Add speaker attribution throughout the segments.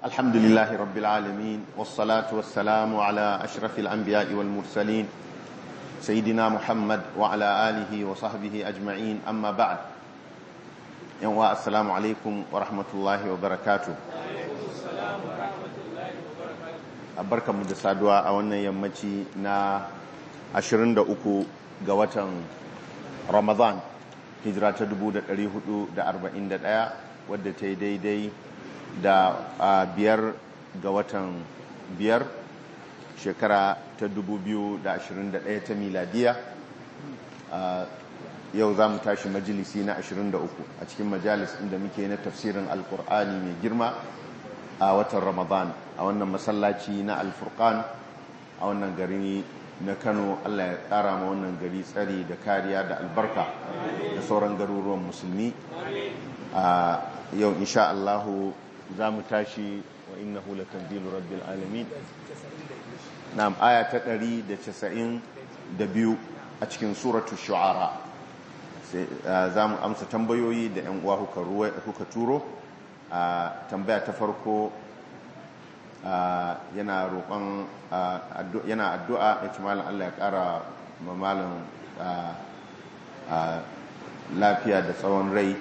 Speaker 1: الحمد لله رب العالمين والصلاة والسلام على أشرف الأنبياء والمرسلين سيدنا محمد وعلى آله وصحبه أجمعين أما بعد يوم السلام عليكم ورحمة الله وبركاته barka mu da saduwa a wannan yammaci na 23 ga watan ramadan hijira ta 1441 wadda ta yi daidai da biyar ga watan biyar shekara ta 2021 ta miladiya yau za mu tashi majalisi na 23 a cikin majalis inda muke na tafsirin alkur'ani mai girma a watan ramadan a wannan masallaci na alfurkan a wannan gari na kano allah ya tsara ma wannan gari tsari da kariya da albarka da sauran garuruwan musulmi a yau insha allahu za mu tashi wa innahu latanzilu rabbil alamin na'am aya ta 192 a cikin suratul shu'ara za mu amsa tambayoyi da yan uwa kuka turo a tambaya ta farko yana roƙon yana addu'a ya ci malin Allah ya ƙara mamalin lafiya da tsawon rai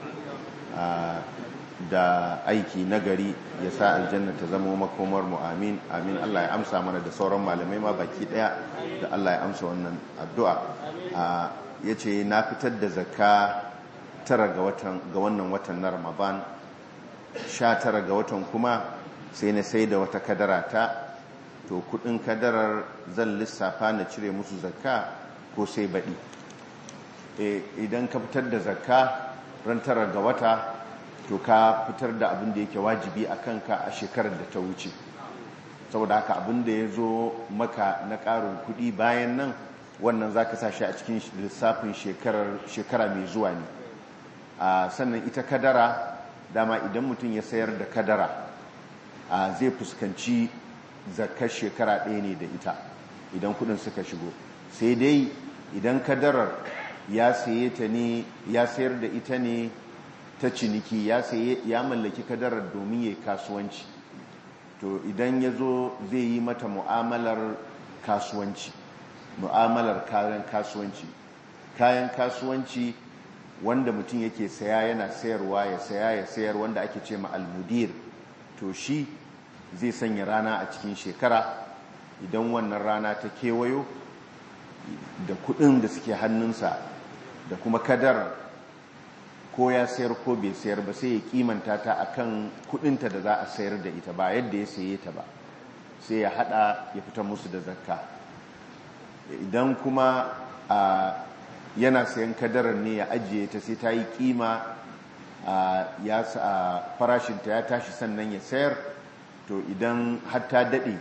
Speaker 1: da aiki nagari ya sa aljanna ta zama makomar mu amin amin Allah ya amsa mana da sauran malamai ma baki daya da Allah ya amsa wannan addu'a ya ce na fitar da zakka tara ga wannan watan na ramadan sha tara ga watan kuma sai na sai da wata kadara ta to kudin kadarar zan lissafa na cire musu zakka ko sai baɗi idan ka fitar da zakka ran tara ga wata to ka fitar da abin da yake wajibi a kanka a shekarar da ta wuce saboda haka abin da ya zo maka na ƙarin kudi bayan nan wannan za ka sa shi a cikin lissafin shekara mai zuwa ne sannan ita kadara dama idan mutum ya sayar da kadara zai fuskanci zakar shekara ɗaya ne da ita idan kudin suka shigo sai dai idan kadarar ya saye ta ne ya sayar da ita ne ta ciniki ya saye ya mallaki kadarar domin ya kasuwanci to idan ya zo zai yi mata mu'amalar kasuwanci mu'amalar kayan kasuwanci kayan kasuwanci wanda mutum yake saya yana sayarwa ya saya ya sayar wanda ake ce ma almudir to shi zai sanya rana a cikin shekara idan wannan rana ta kewayo da kudin da suke hannunsa da kuma kadar ko ya sayar ko bai sayar ba sai ya kimanta ta akan kudinta da za a sayar da ita ba yadda ya saye ta ba sai ya hada ya fita musu da zakka idan kuma a yana sayan kadarar ne ya ajiye ta sai ta yi kima ya farashinta ya tashi sannan ya sayar to idan har ta daɗe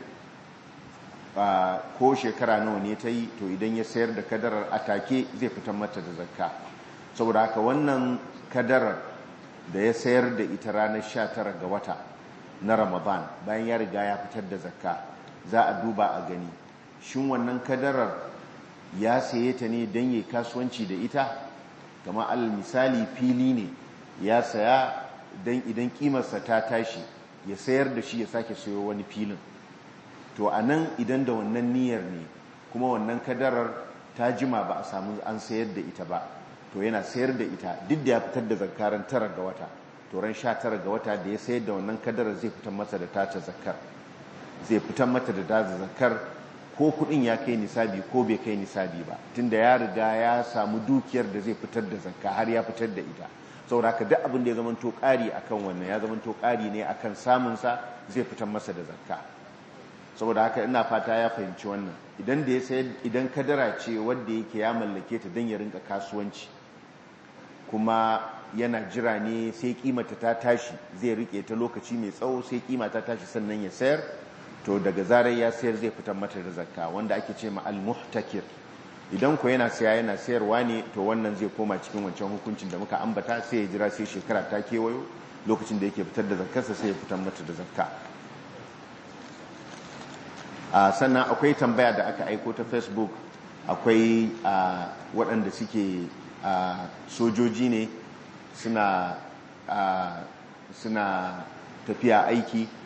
Speaker 1: ko shekara nawa ne ta yi to idan ya sayar da kadarar atake zai fitar mata da zakka saboda haka wannan kadarar da ya sayar da ita ranar 19 ga wata na ramadan bayan ya riga ya fitar da zakka za a duba a gani shin wannan kadarar ya saye ta ne don yi kasuwanci da ita kama alal misali fili ne ya saya don idan kimarsa ta tashi ya sayar da shi ya sake sayo wani filin to a nan idan da wannan niyyar ne kuma wannan kadarar ta jima ba a samu an sayar da ita ba to yana sayar da ita duk da ya fitar da zakaran tara ga wata to ran sha tara ga wata da ya sayar da wannan kadarar zai fitar masa da tace zakar zai fitar mata da tace zakar ko kudin ya kai nisabi ko bai kai nisabi ba tunda ya riga ya samu dukiyar da zai fitar da zakka har ya fitar da ita saboda haka duk abin da ya zamanto ƙari akan wannan ya zamanto ƙari ne akan samun sa zai fitar masa da zakka saboda haka ina fata ya fahimci wannan idan da ya sayar idan kadara ce wanda yake ya mallake ta dan ya rinka kasuwanci kuma yana jira ne sai kimata ta tashi zai rike ta lokaci mai tsawo sai kima ta tashi sannan ya sayar to daga zarar ya sayar zai fitar mata da zakka wanda ake ce ma al-muhtakir idan ko yana saya yana sayarwa ne to wannan zai koma cikin wancan hukuncin da muka ambata sai ya jira sai shekara ta kewayo lokacin da yake fitar da zakkarsa sai ya fitar mata da zakka sannan akwai tambaya da aka aiko ta facebook akwai waɗanda suke sojoji ne suna suna tafiya aiki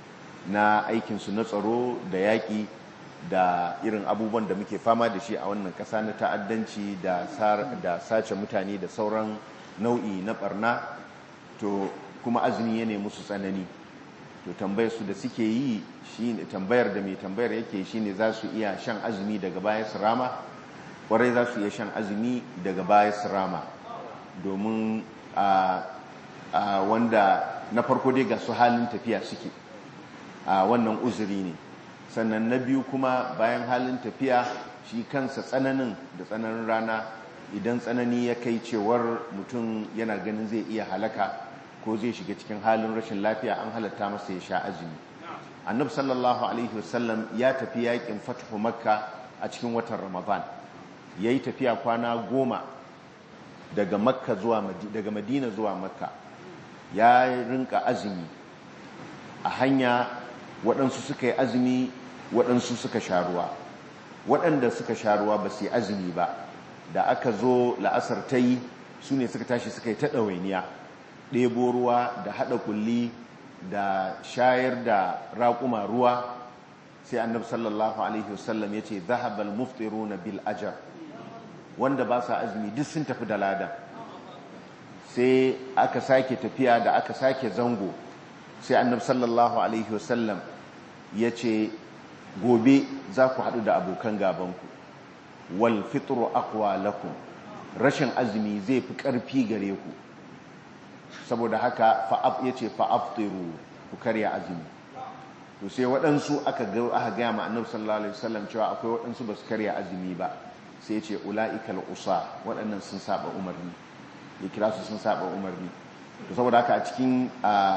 Speaker 1: na aikinsu na tsaro da yaƙi da irin abubuwan da muke fama da shi a wannan ƙasa na ta'addanci da sace mutane da sauran nau'i na ɓarna to kuma azumi ya nemi su tsanani to tambayar su da suke yi shine tambayar da mai tambayar yake shine za su iya shan azumi daga baya su rama kwarai za su iya shan azumi daga baya su rama domin a wanda na farko dai ga su halin tafiya suke a wannan uzuri ne sannan na biyu kuma bayan halin tafiya shi kansa tsananin da tsananin rana idan tsanani ya kai cewar mutum yana ganin zai iya halaka ko zai shiga cikin halin rashin lafiya an halatta masa ya sha azumi annab sallallahu alaihi wasallam ya tafi yakin fatuhu makka a cikin watan ramadan ya yi tafiya kwana goma daga makka zuwa daga madina zuwa makka ya rinka azumi a hanya waɗansu suka yi azumi waɗansu suka sha ruwa waɗanda suka sha ruwa ba su yi azumi ba da aka zo la'asar ta yi su ne suka tashi suka yi ta ɗawainiya ɗebo ruwa da haɗa kulli da shayar da raƙuma ruwa sai annab sallallahu alaihi wasallam ya ce zahabal muftiru na bil ajar wanda ba sa azumi duk sun tafi da ladan sai aka sake tafiya da aka sake zango sai annab sallallahu alaihi wasallam ya ce gobe za ku haɗu da abokan gabanku wal fitru aqwa lakum rashin azumi zai fi ƙarfi gare ku saboda haka fa'ab ya ce fa'abtiru ku karya azumi to sai waɗansu aka gaya ma annabi sallallahu alaihi wasallam cewa akwai waɗansu ba su karya azumi ba sai ce ula'ikal usa waɗannan sun saba umarni ya kira su sun saba umarni to saboda haka a cikin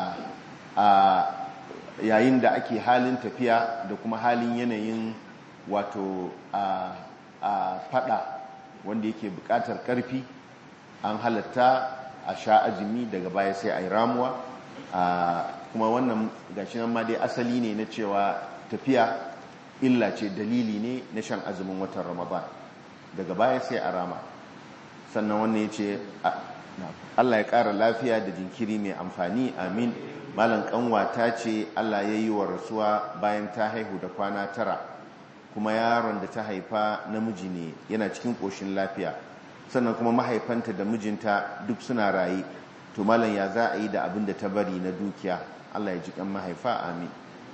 Speaker 1: yayin da ake halin tafiya da kuma halin yanayin wato a fada wanda yake buƙatar ƙarfi an halatta a sha azumi daga baya sai a yi ramuwa kuma wannan gashi nan ma dai asali ne na cewa tafiya illa ce dalili ne na shan azumin watan ramadan daga baya sai a rama sannan wannan ya ce allah ya ƙara lafiya da jinkiri mai amfani amin malam kanwa ta ce allah ya yi wa rasuwa bayan ta haihu da kwana tara kuma yaron da ta haifa namiji ne yana cikin ƙoshin lafiya sannan kuma mahaifanta da mijinta duk suna raye to malam ya za a yi da abin da ta bari na dukiya Allah ya ji kan mahaifa amin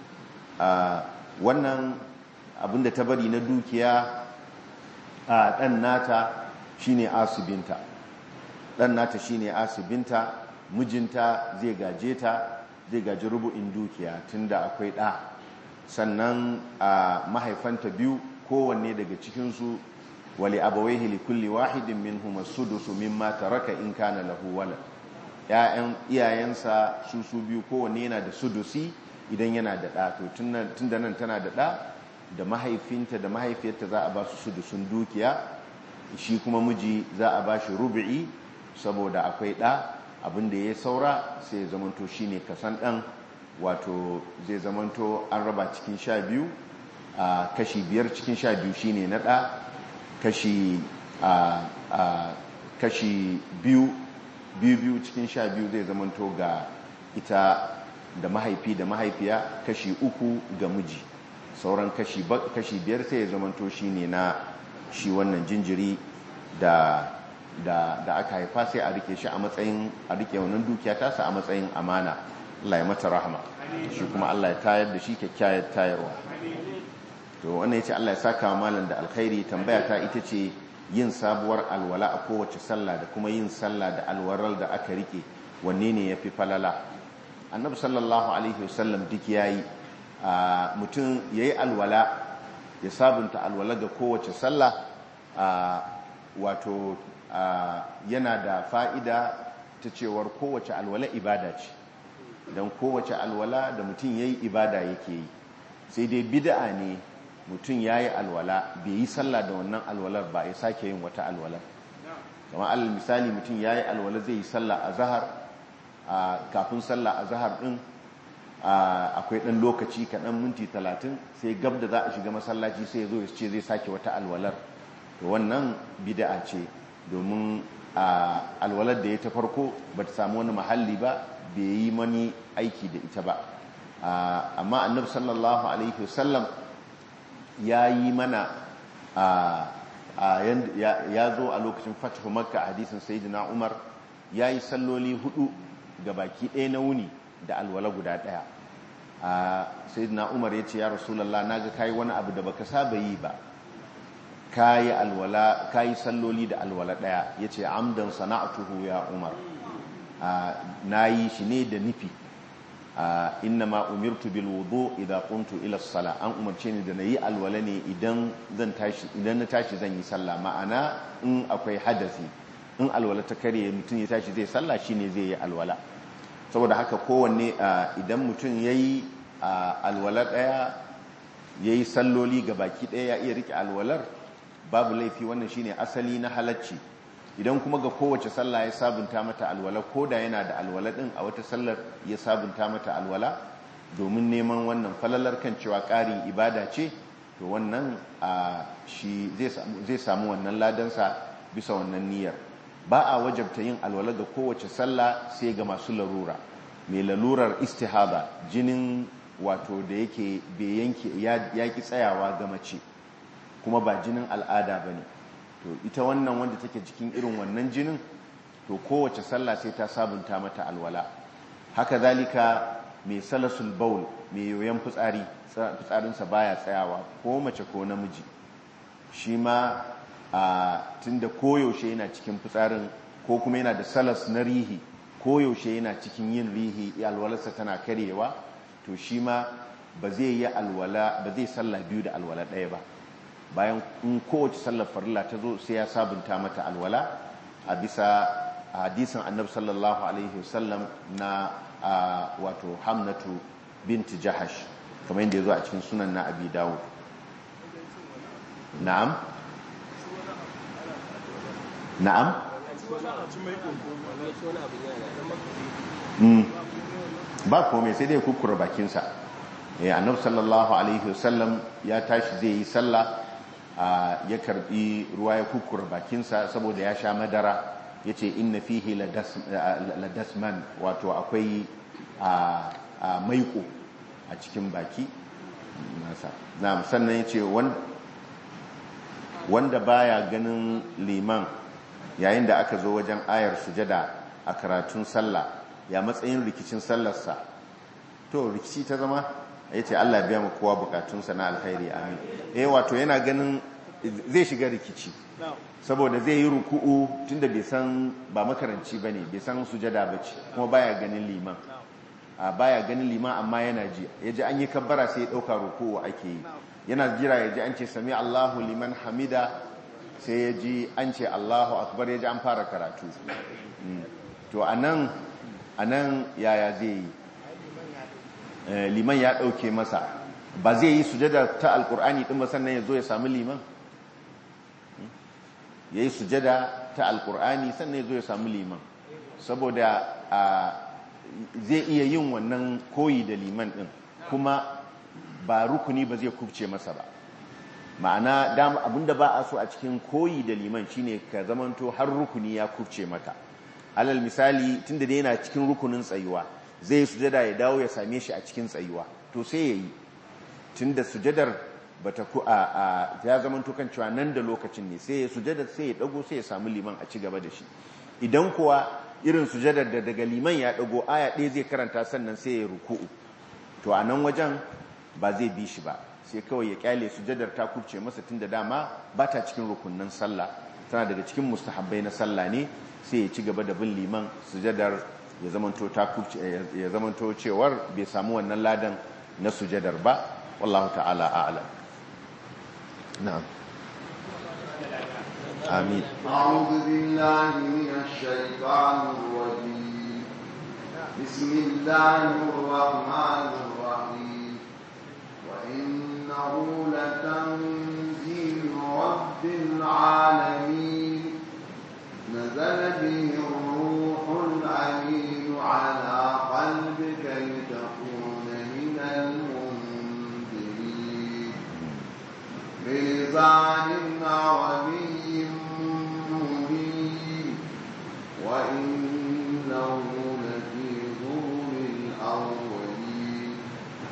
Speaker 1: wannan abin da ta bari na dukiya a ɗan nata shine asibinta ɗan nata shine asibinta mijinta zai gaje ta zai gaji rubu'in dukiya tunda akwai ɗa sannan a mahaifanta biyu kowanne daga cikinsu wali abawaihi li kulli wahidin minhum as-sudusu mimma taraka in kana lahu walad ya'yan iyayensa su su biyu kowanne yana da sudusi idan yana da ɗa to tunda nan tana da ɗa da mahaifinta da mahaifiyarta za a ba su sudusun dukiya shi kuma miji za a ba shi rubu'i saboda akwai ɗa abin da ya saura sai ya zamanto shine kasan ɗan wato zai zamanto an raba cikin sha biyu a kashi biyar cikin sha biyu shine na ɗa kashi a kashi biyu biyu biyu cikin sha biyu zai zamanto ga ita da mahaifi da mahaifiya kashi uku ga miji sauran kashi biyar sai ya zamanto shine na shi wannan jinjiri da da da aka haifa sai a rike shi a matsayin a rike wannan dukiya tasa a matsayin amana Allah ya mata rahama shi kuma Allah ya tayar da shi kyakkyawar tayarwa to wannan yace Allah ya saka malam da alkhairi tambaya ta ita ce yin sabuwar alwala a kowace sallah da kuma yin sallah da alwaral da aka rike wanne ne yafi falala annabi sallallahu alaihi wasallam duk yayi mutum yayi alwala ya sabunta alwala ga kowace sallah wato yana da fa'ida ta cewar kowace alwala ibada ce don kowace alwala da mutum ya yi ibada yake yi sai dai bida'a ne mutum ya yi alwala bai yi sallah da wannan alwalar ba ya sake yin wata alwalar kama alal misali mutum ya yi alwala zai yi sallah a zahar kafin sallah a zahar ɗin akwai ɗan lokaci kaɗan minti talatin sai gab da za a shiga masallaci sai ya zo ya ce zai sake wata alwalar to wannan bida'a ce domin alwalar da ya ta farko ba ta samu wani mahalli ba bai yi mani aiki da ita ba amma annabi sallallahu alaihi wasallam ya yi mana ya zo a lokacin fatihu makka a hadisin sayyidina umar ya yi salloli hudu ga baki ɗaya na wuni da alwala guda ɗaya sayyidina umar ya ce ya rasulallah na ga kayi wani abu da baka saba yi ba kayi alwala kayi salloli da alwala ɗaya ya ce amdan sana'atuhu ya umar na yi shi ne da nufi inna ma umirtu bil wudu idan kuntu ila sala an umarce ni da na yi alwala ne idan zan tashi idan na tashi zan yi sallah ma'ana in akwai hadasi in alwala ta kare mutum ya tashi zai sallah shine zai yi alwala saboda haka kowanne idan mutum yayi alwala daya yayi salloli ga baki daya ya iya rike alwalar babu laifi wannan shine asali na halacci idan kuma ga kowace sallah ya sabunta mata alwala ko da yana da alwala din a wata sallar ya sabunta mata alwala domin neman wannan falalar kan cewa ƙarin ibada ce to wannan shi zai samu wannan ladansa bisa wannan niyyar ba a wajabta yin alwala ga kowace sallah sai ga masu larura mai lalurar istihada jinin wato da yake bai yanke ya ki tsayawa ga mace kuma ba jinin al'ada ba ne to ita wannan wanda take cikin irin wannan jinin to kowace sallah sai ta sabunta mata alwala haka zalika mai salasul baul mai yoyon fitsari fitsarinsa baya tsayawa ko mace ko namiji shi ma a tunda koyaushe yana cikin fitsarin ko kuma yana da salas na rihi koyaushe yana cikin yin rihi alwalarsa tana karyewa to shi ma ba zai yi alwala ba zai sallah biyu da alwala ɗaya ba bayan in kowace sallar farilla ta zo sai ya sabunta mata alwala a bisa hadisin annabi sallallahu alaihi wasallam na wato hamnatu binti jahash kamar yadda ya zo a cikin sunan na abi dawud na'am na'am ba kome sai dai kukura bakinsa annabi sallallahu alaihi wasallam ya tashi zai yi sallah ya karbi ruwa ya kukura bakinsa saboda ya sha madara ya ce inna fihi ladasman wato akwai maiko a cikin baki nasa na sannan ya ce wanda baya ganin liman yayin da aka zo wajen ayar sujada a karatun sallah ya matsayin rikicin sallarsa to rikici ta zama ya ce Allah biya mu kowa bukatunsa na alkhairi amin eh wato yana ganin zai shiga rikici saboda zai yi ruku'u tunda bai san ba makaranci bane bai san sujada bace kuma baya ganin liman a baya ganin liman amma yana ji yaji an yi kabbara sai ya dauka ruku'u ake yi yana jira yaji an ce sami Allahu liman hamida sai yaji an ce Allahu akbar yaji an fara karatu to anan anan yaya zai yi liman ya ɗauke masa ba zai yi sujada ta alkur'ani ɗin ba sannan ya zo ya sami liman ya yi sujada ta alkur'ani sannan ya zo ya sami liman saboda zai iya yin wannan koyi da liman ɗin kuma ba rukuni ba zai kubce masa ba ma'ana abinda ba a so a cikin koyi da liman shine ka zamanto har rukuni ya kubce maka alal misali tunda dai yana cikin rukunin tsayuwa zai yi sujada ya dawo ya same shi a cikin tsayuwa to sai ya yi tun da sujadar ba ta ku a ya zama tukan cewa nan da lokacin ne sai ya sujadar sai ya dago sai ya samu liman a ci gaba da shi idan kuwa irin sujadar da daga liman ya dago aya ɗaya zai karanta sannan sai ya ruku'u to a nan wajen ba zai bi shi ba sai kawai ya kyale sujadar ta kubce masa tun da dama ba ta cikin rukunnan sallah tana daga cikin mustahabbai na sallah ne sai ya ci gaba da bin liman sujadar ya zamanto ta ya zamanto cewar bai samu wannan ladan na sujadar ba wallahu ta'ala a'lam na'am amin
Speaker 2: a'udhu billahi minash shaitanir rajim bismillahir rahmanir rahim wa innahu latanzilu rabbil alamin nazala bihi ruhul amin على قلبك لتكون من المنذرين بلسان عربي مبين وإنه لفي زبر الأولين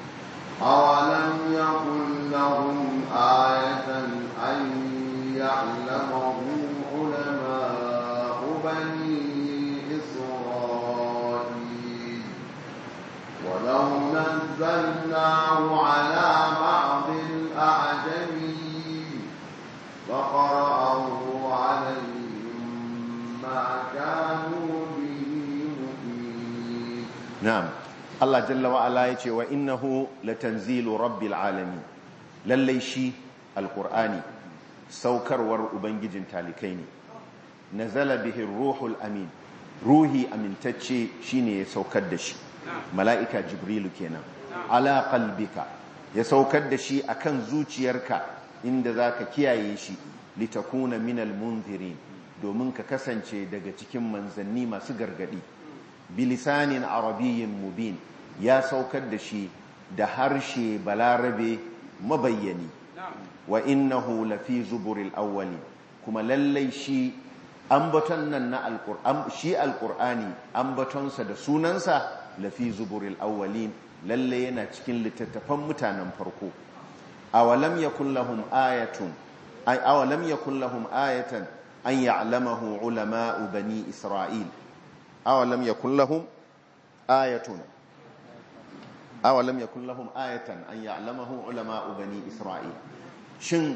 Speaker 2: أولم يكن لهم آية أن يعلمه علماء بني إسرائيل ولو نزلناه على بعض الأعجمين فقرأه عليهم ما كانوا به مؤمنين
Speaker 1: na'am Allah jalla wa ala yace wa innahu latanzilu rabbil alamin lallai shi alqur'ani saukarwar ubangijin talikai ne nazala bihi ruhul amin ruhi amintacce shine ya saukar da shi mala'ika jibrilu kenan ala qalbika ya saukar da shi akan zuciyarka inda zaka kiyaye shi litakuna minal munzirin domin ka kasance daga cikin manzanni masu gargadi bilisanin arabiyyin mubin ya saukar da shi da harshe balarabe mabayyani wa innahu lafi zuburil awwali kuma lallai shi ambaton nan na alqur'an shi alqur'ani ambatonsa da sunansa lafi zuburil awwalin lallai yana cikin littattafan mutanen farko awalam yakul lahum ayatun ay awalam yakul lahum ayatan an ya'lamahu ulama'u bani isra'il awalam yakun lahum ayatun awalam yakun lahum ayatan an ya'lamahu ulama'u bani isra'il shin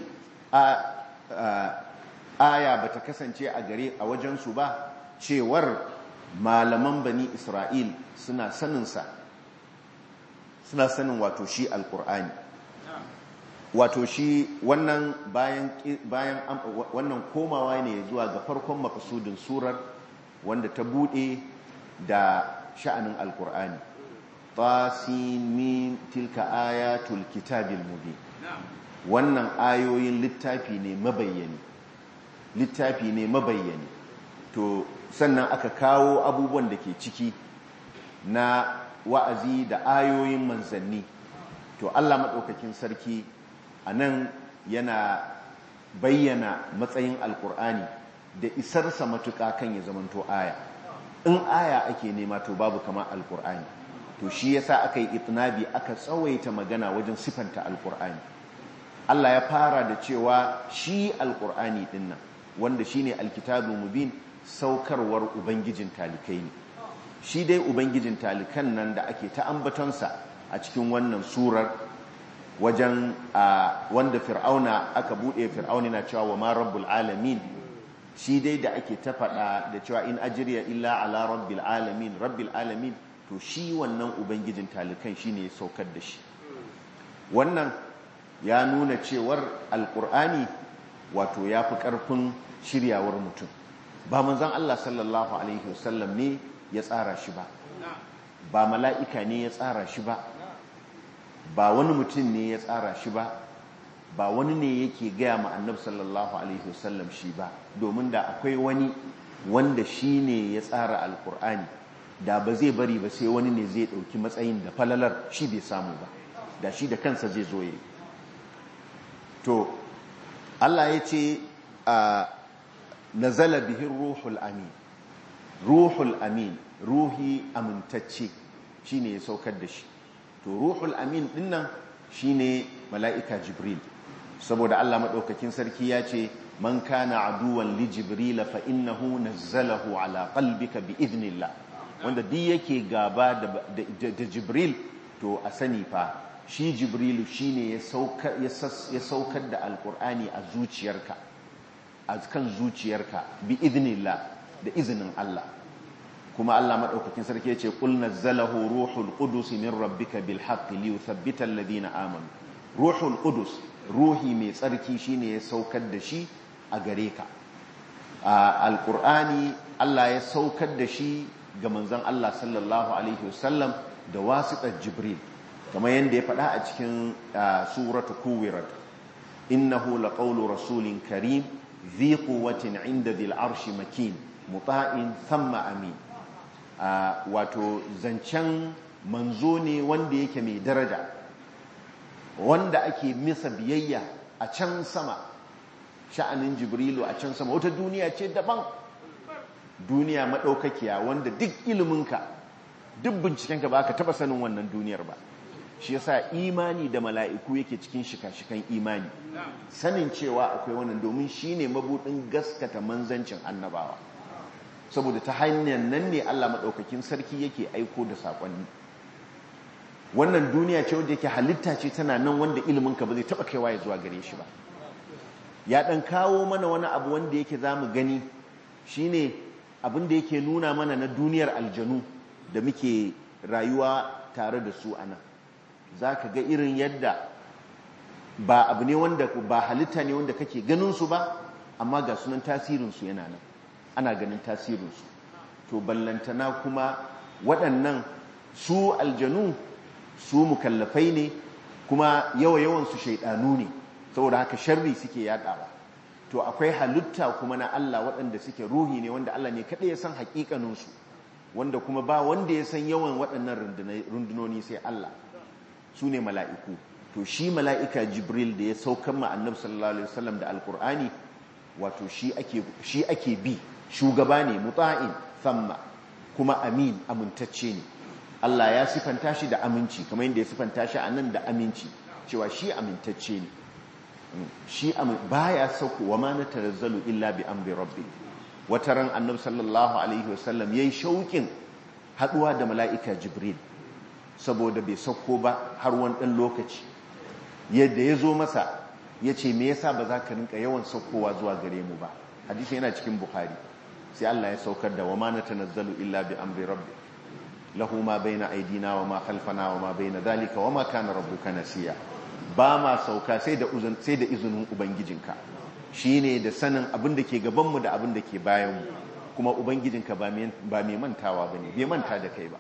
Speaker 1: aya bata kasance a gare a wajen su ba cewar malaman bani isra'il suna sanin sa suna sanin wato shi alqur'ani wato shi wannan bayan bayan wannan komawa ne zuwa ga farkon makasudin surar wanda ta bude da sha'anin alkur'ani tasimin tilka ayatul kitabil mubin wannan ayoyin littafi ne mabayyani littafi ne mabayyani to sannan aka kawo abubuwan da ke ciki na wa'azi da ayoyin manzanni to Allah maɗaukakin sarki a nan yana bayyana matsayin alkur'ani da isarsa matuƙa kan ya zamanto aya in aya ake nema to babu kama alkur'ani to shi yasa aka yi itnabi aka tsawaita magana wajen sifanta alkur'ani Allah ya fara da cewa shi alkur'ani dinnan wanda shine alkitabu mubin saukarwar ubangijin talikai ne shi dai ubangijin talikan nan da ake ta ambatonsa a cikin wannan surar wajen wanda fir'auna aka bude fir'auna na cewa wa ma rabbul alamin shi dai da ake ta faɗa da cewa in ajiriya illa ala rabbil alamin rabbil alamin to shi wannan ubangijin talikan shine ya saukar da shi wannan ya nuna cewar alkur'ani wato ya fi ƙarfin shiryawar mutum ba manzan Allah sallallahu alaihi wasallam ne ya tsara shi ba ba mala'ika ne ya tsara shi ba ba wani mutum ne ya tsara shi ba ba wani ne yake gaya ma annabi sallallahu alaihi wasallam shi ba domin da akwai wani wanda shi ne ya tsara alkur'ani da ba zai bari ba sai wani ne zai ɗauki matsayin da falalar shi bai samu ba da shi da kansa zai zo yi to Allah ya ce a nazala bihin ruhul amin ruhul amin ruhi amintacce shine ya saukar da shi to ruhul amin dinnan shine mala'ika jibril saboda Allah maɗaukakin sarki ya ce man kana aduwan li jibril fa innahu nazzalahu ala qalbika bi idnillah wanda duk yake gaba da jibril to a sani fa shi jibrilu shine ya saukar ya saukar da alqur'ani a zuciyarka a kan zuciyarka bi idnillah da izinin Allah kuma Allah madaukakin sarki yace qul nazzalahu ruhul qudus min rabbika bil haqqi li yuthabbita alladhina amanu ruhul qudus ruhi mai tsarki shine ya saukar da shi a gare ka alqur'ani Allah ya saukar da shi ga manzon Allah sallallahu alaihi wasallam da wasiƙar jibril kamar yadda ya faɗa a cikin suratu kuwirat innahu laqawlu rasulin karim ذي قوة عند ذي العرش مكين مطاع ثم أمين wato zancen manzo ne wanda yake mai daraja wanda ake misa biyayya a can sama sha'anin jibrilu a can sama wata duniya ce daban duniya maɗaukakiya wanda duk iliminka duk bincikenka ba ka taɓa sanin wannan duniyar ba shi yasa imani da mala'iku yake cikin shika-shikan imani sanin cewa akwai wannan domin shine mabudin gaskata manzancin annabawa saboda ta hanyar nan ne Allah maɗaukakin sarki yake aiko da saƙonni wannan duniya ce wanda yake halitta ce tana nan wanda iliminka ba zai taɓa kaiwa ya zuwa gare shi ba ya ɗan kawo mana wani abu wanda yake za mu gani shine abin da yake nuna mana na duniyar aljanu da muke rayuwa tare da su a nan za ka ga irin yadda ba abu ne wanda ba halitta ne wanda kake ganinsu ba amma ga sunan tasirinsu yana nan ana ganin tasirinsu to ballantana kuma waɗannan su aljanu su mukallafai ne kuma yawa-yawansu shaidanu ne saboda haka sharri suke yadawa to akwai halitta kuma na Allah waɗanda suke ruhi ne wanda Allah ne kaɗai ya san haƙiƙaninsu wanda kuma ba wanda ya san yawan waɗannan rundunoni sai Allah su ne mala'iku to shi mala'ika jibril da ya saukan ma annabi sallallahu alaihi wasallam da alkur'ani wato shi ake bi shugaba ne muta'in thamma kuma amin amintacce ne Allah ya sifanta shi da aminci kamar yadda ya sifanta shi a nan da aminci cewa shi amintacce ne shi baya sauko wa ma natanazzalu illa bi amri rabbi wata ran annabi sallallahu alaihi wasallam yayi shaukin haduwa da mala'ika jibril saboda bai sauko ba har wani dan lokaci yadda ya zo masa ya ce me yasa ba za ka rinka yawan saukowa zuwa gare mu ba hadisi yana cikin bukhari sai Allah ya saukar da wa ma natanazzalu illa bi amri rabbi lahu ma baina aidina wa ma khalfana wa ma baina dhalika wa ma kana rabbuka nasiya ba ma sauka sai da sai da izinin ubangijinka shine da sanin abin da ke gaban mu da abin da ke bayan mu kuma ubangijinka ba mai ba mai mantawa bane bai manta da kai ba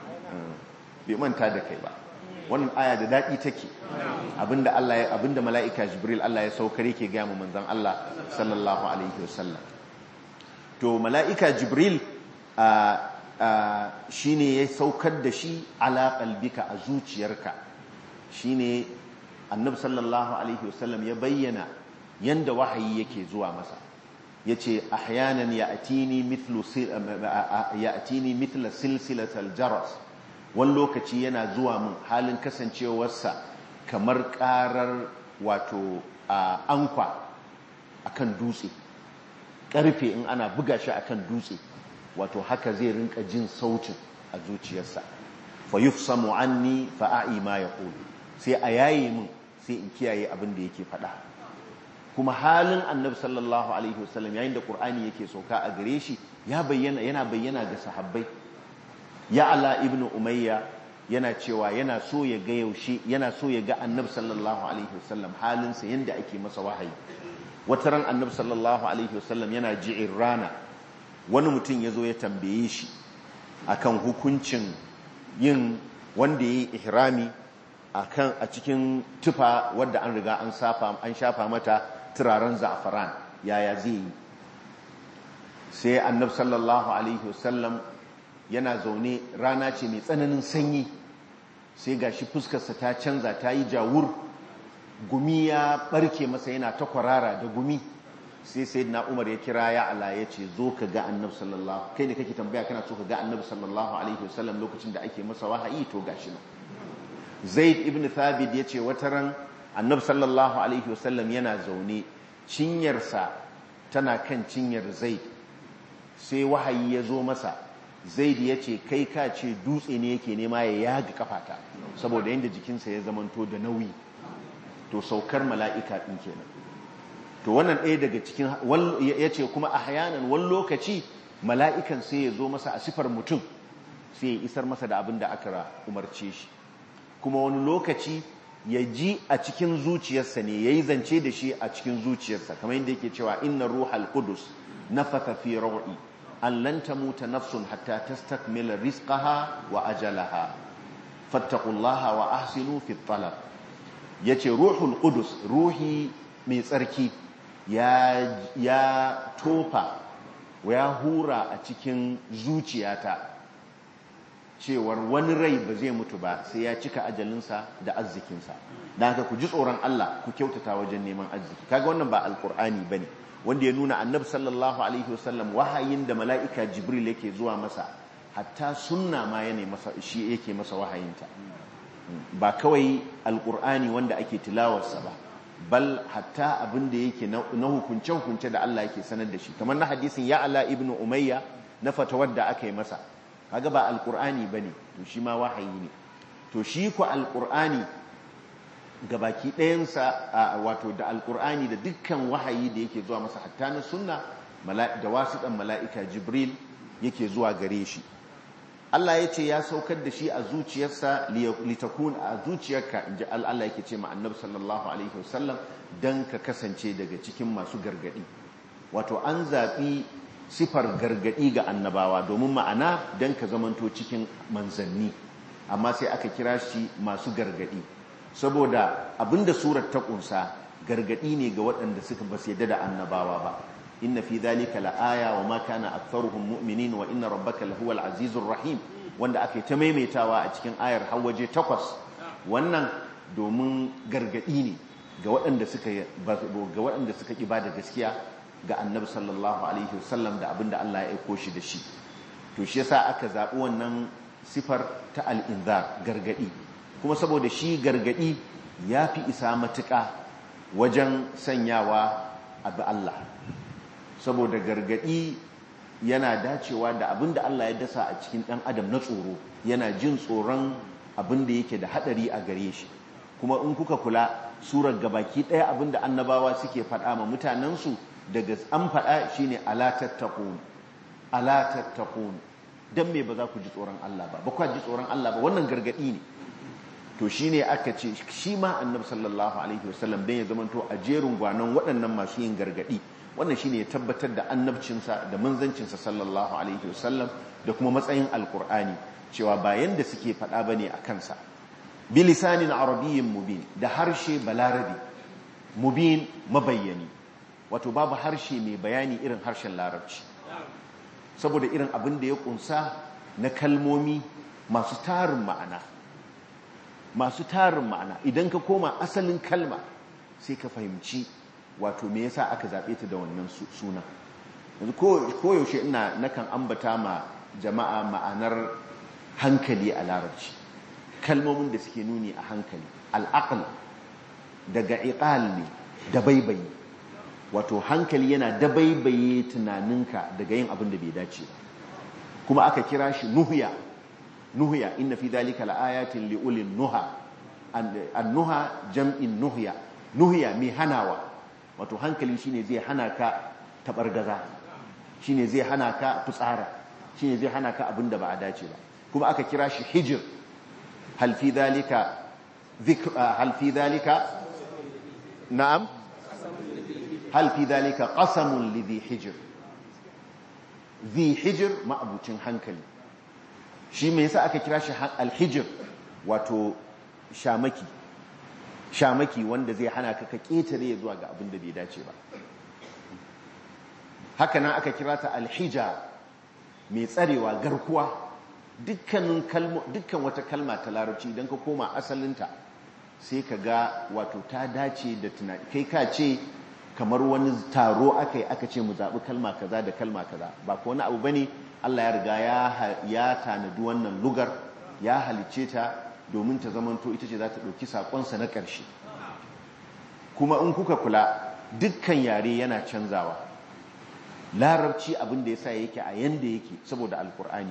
Speaker 1: bai manta da kai ba wannan aya da dadi take abinda Allah ya abinda mala'ika Jibril Allah ya saukar yake ga mu manzon Allah sallallahu alaihi wasallam to mala'ika Jibril shi ne ya saukar da shi ala qalbika a zuciyarka shi ne annab sallallahu alaihi wasallam ya bayyana yanda wahayi yake zuwa masa ya ce ahyanan ya atini mithla silsilatal jaras wani lokaci yana zuwa mun halin kasancewarsa kamar karar wato ankwa akan dutse karfe in ana buga shi akan dutse wato haka zai rinka jin sautin a zuciyarsa fa yufsamu anni fa a'i ma yaqulu sai a yayi min sai in kiyaye abin da yake faɗa kuma halin annabi sallallahu alaihi wasallam yayin da qur'ani yake sauka a gare shi ya bayyana yana bayyana ga sahabbai ya ala ibnu umayya yana cewa yana so ya ga yaushe yana so ya ga annabi sallallahu alaihi wasallam halinsa yanda ake masa wahayi wata ran annabi sallallahu alaihi wasallam yana ji'in rana wani mutum ya zo ya tambaye shi akan hukuncin yin wanda ya yi ihrami akan a cikin tufa wadda an riga an shafa mata turaren za'afaran yaya zai yi sai annab sallallahu alaihi wasallam yana zaune rana ce mai tsananin sanyi sai gashi fuskarsa ta canza ta yi jawur gumi ya barke masa yana ta kwarara da gumi sai sai na umar ya kira ya ala ya ce zo ka ga annab sallallahu kai ne kake tambaya kana so ka ga annab sallallahu alaihi wasallam lokacin da ake masa wahayi to gashi nan zaid ibn thabit ya ce wata ran annab sallallahu alaihi wasallam yana zaune cinyarsa tana kan cinyar zaid sai wahayi ya zo masa zaid ya ce kai ka ce dutse ne yake nema ya yaga kafata saboda yadda jikinsa ya zamanto da nauyi to saukar mala'ika ɗin kenan to wannan ɗaya daga cikin ya ce kuma a hayanan wani lokaci mala'ikan sai ya zo masa a sifar mutum sai ya isar masa da abin da aka umarce shi kuma wani lokaci ya ji a cikin zuciyarsa ne ya yi zance da shi a cikin zuciyarsa kamar yadda yake cewa inna ruhal qudus nafatha fi raw'i an lan tamuta nafsun hatta tastakmila rizqaha wa ajalaha fattaqullaha wa ahsinu fi talab yace ruhul qudus ruhi mai tsarki ya ya tofa ya hura a cikin zuciyata cewar wani rai ba zai mutu ba sai ya cika ajalinsa da arzikinsa don haka ku ji tsoron Allah ku kyautata wajen neman arziki kaga wannan ba alkur'ani bane wanda ya nuna annabi sallallahu alaihi wasallam wahayin da mala'ika jibril yake zuwa masa hatta sunna ma yana masa shi yake masa wahayinta ba kawai alkur'ani wanda ake tilawarsa ba bal hatta abin da yake na hukunce-hukunce da Allah yake sanar da shi kamar na hadisin ya ala ibn umayya na fatawar da aka yi masa kaga ba alkur'ani ba ne to shi ma wahayi ne to shi ku alkur'ani gabaki ɗayansa wato da alkur'ani da dukkan wahayi da yake zuwa masa hatta na sunna da wasiɗan mala'ika jibril yake zuwa gare shi Allah ya ce ya saukar da shi a zuciyarsa litakun a zuciyarka inji Allah yake ce ma annabi sallallahu alaihi wasallam dan ka kasance daga cikin masu gargadi wato an zaɓi sifar gargadi ga annabawa domin ma'ana dan ka zamanto cikin manzanni amma sai aka kira shi masu gargadi saboda abinda surar ta kunsa gargadi ne ga waɗanda suka basu yadda da annabawa ba inna fi dhalika la'aya wa ma kana aktharuhum mu'minin wa inna rabbaka lahuwal azizur rahim wanda ake ta maimaitawa a cikin ayar har waje takwas wannan domin gargadi ne ga waɗanda suka ga waɗanda suka ki bada gaskiya ga annabi sallallahu alaihi wasallam da abinda Allah ya aiko shi da shi to shi yasa aka zabi wannan sifar ta al-inzar gargadi kuma saboda shi gargadi yafi isa matuƙa wajen sanyawa abu Allah saboda gargadi yana dacewa da abin da Allah ya dasa a cikin ɗan adam na tsoro yana jin tsoron abin da yake da haɗari a gare shi kuma in kuka kula surar gabaki ɗaya abin da annabawa suke faɗa ma mutanensu daga an faɗa shine ala tattaqun ala tattaqun dan me ba za ku ji tsoron Allah ba ba ku ji tsoron Allah ba wannan gargadi ne to shine aka ce shi ma annabi sallallahu alaihi wasallam dan ya zamanto a jerin gwanon waɗannan masu yin gargadi wannan shine ya tabbatar da annabcinsa da manzancinsa sallallahu alaihi wasallam da kuma matsayin alkur'ani cewa bayan da suke faɗa bane a kansa bilisanin arabiyyin mubin da harshe balarabi mubin mabayyani wato babu harshe mai bayani irin harshen larabci saboda irin abin da ya kunsa na kalmomi masu tarin ma'ana masu tarin ma'ana idan ka koma asalin kalma sai ka fahimci wato me yasa aka zaɓe ta da wannan suna yanzu koyaushe ina nakan ambata ma jama'a ma'anar hankali a larabci kalmomin da suke nuni a hankali al'aql daga iqal ne dabaibayi wato hankali yana dabaibaye tunaninka daga yin abin da bai dace ba kuma aka kira shi nuhya nuhya inna fi dhalika laayatin liulil nuha an-nuha jam'in nuhya nuhya mai hanawa wato hankali shine zai hana ka tabargaza shine zai hana ka fitsara shine zai hana ka abin da ba a dace ba kuma aka kira shi hijir hal fi dhalika hal fi dhalika na'am hal fi dhalika qasamun li dhi hijr dhi hijr ma'abucin hankali shi me yasa aka kira shi al-hijr wato shamaki shamaki wanda zai hana ka ka ketare zuwa ga abin da bai dace ba haka nan aka kira ta al-hija mai tsarewa garkuwa dukkanin kalmo dukkan wata kalma ta larabci idan ka koma asalinta sai ka ga wato ta dace da tunani kai ka ce kamar wani taro aka yi aka ce mu zaɓi kalma kaza da kalma kaza ba ko wani abu bane Allah ya riga ya tanadi wannan lugar ya halicce ta domin ta zamanto ita ce za ta ɗauki saƙonsa na ƙarshe kuma in kuka kula dukkan yare yana canzawa larabci abin da ya sa yake a yanda yake saboda alkur'ani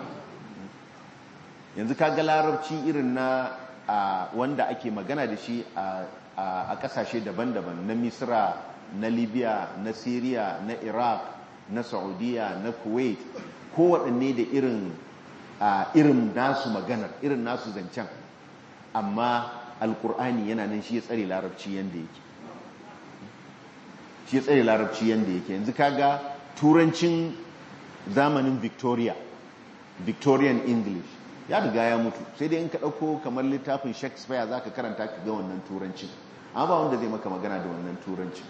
Speaker 1: yanzu ka ga larabci irin na wanda ake magana da shi a ƙasashe daban-daban na misra na libya na syria na iraq na saudiya na kuwait kowaɗanne da irin irin nasu maganar irin nasu zancen amma alkur'ani yana nan shi ya tsare larabci yadda yake shi ya tsare larabci yadda yake yanzu kaga turancin zamanin victoria victorian english ya riga ya mutu sai dai in ka ɗauko kamar littafin shakespeare za ka karanta ka ga wannan turancin amma ba wanda zai maka magana da wannan turancin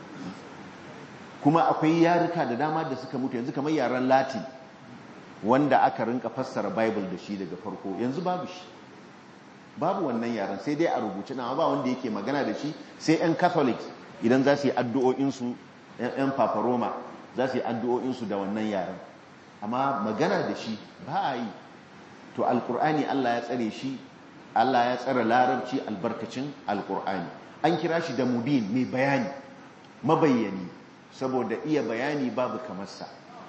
Speaker 1: kuma akwai yaruka da dama da suka mutu yanzu kamar yaren latin wanda aka rinka fassara bible da shi daga farko yanzu babu shi babu wannan yaren sai dai a rubuce na ba wanda yake magana da shi sai 'yan catholic idan za su yi addu'o'insu 'yan paparoma za su yi addu'o'insu da wannan yaren amma magana da shi ba a yi to alkur'ani allah ya tsare shi Allah ya tsara larabci albarkacin alkur'ani an kira shi da mubin mai bayani mabayyani saboda iya bayani babu kamarsa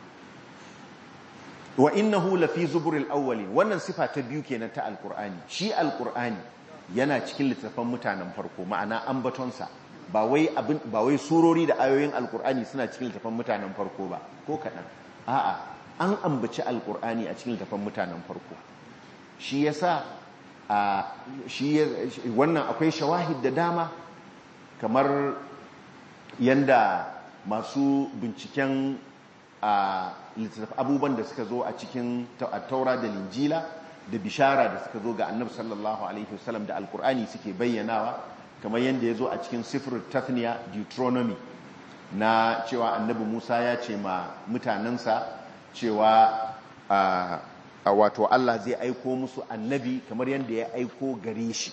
Speaker 1: wa innahu lafi zuburil awwalin wannan sifa ta biyu kenan ta alkur'ani shi alkur'ani yana cikin littattafan mutanen farko ma'ana ambatonsa ba wai abin ba wai surori da ayoyin alkur'ani suna cikin littattafan mutanen farko ba ko kaɗan a'a an ambaci alkur'ani a cikin littattafan mutanen farko shi yasa a shi wannan akwai shawahid da dama kamar yanda masu binciken a abubuwan da suka zo a cikin taura da linjila da bishara da suka zo ga annabi sallallahu alaihi wasallam da alkur'ani suke bayyanawa kamar yadda ya zo a cikin sifir tathniya deuteronomy na cewa annabi musa ya ce ma mutanensa cewa a wato allah zai aiko musu annabi kamar yadda ya aiko gare shi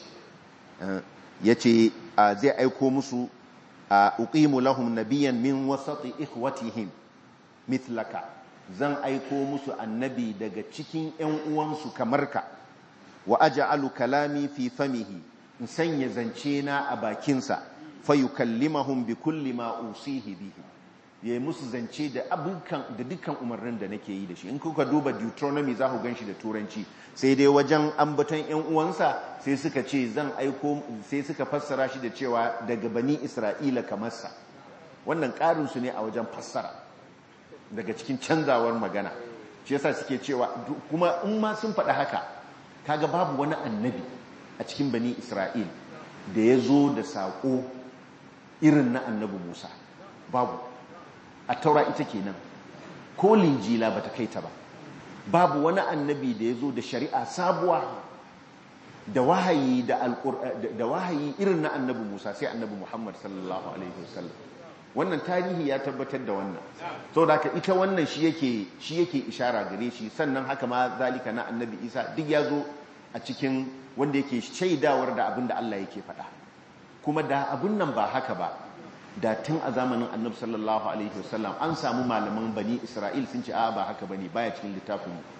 Speaker 1: ya ce zai aiko musu a uqimu lahum nabiyan min wasati ikhwatihim mithlaka zan aiko musu annabi daga cikin ‘yan uwansu kamar ka wa aja'alu kalami fi famihi in sanya zance na a bakinsa fayukallimahum bi kulli ma usihi bihi ya musu zance da abukan da dukkan umarnin da nake yi da shi in kuka duba deuteronomy za ku gan shi da turanci sai dai wajen ambaton ‘yan uwansa sai suka ce zan aiko sai suka fassara shi da cewa daga bani isra'ila kamarsa wannan ƙarinsu ne a wajen fassara daga cikin canzawar magana shi yasa suke cewa kuma in ma sun faɗa haka kaga babu wani annabi a cikin bani isra'il da ya zo da saƙo irin na annabi musa babu a taura ita kenan ko linjila ba ta kai ta ba babu wani annabi da ya zo da shari'a sabuwa da wahayi da wahayi irin na annabi musa sai annabi muhammad sallallahu alaihi wasallam wannan tarihi ya tabbatar da wannan so da ita wannan shi yake shi yake ishara gare shi sannan haka ma zalika na annabi isa duk ya zo a cikin wanda yake shaidawar da abin da Allah yake faɗa kuma da abin nan ba haka ba da tun a zamanin annabi sallallahu alaihi wasallam an samu malaman bani isra'il sun ce a ba haka bane baya cikin littafin mu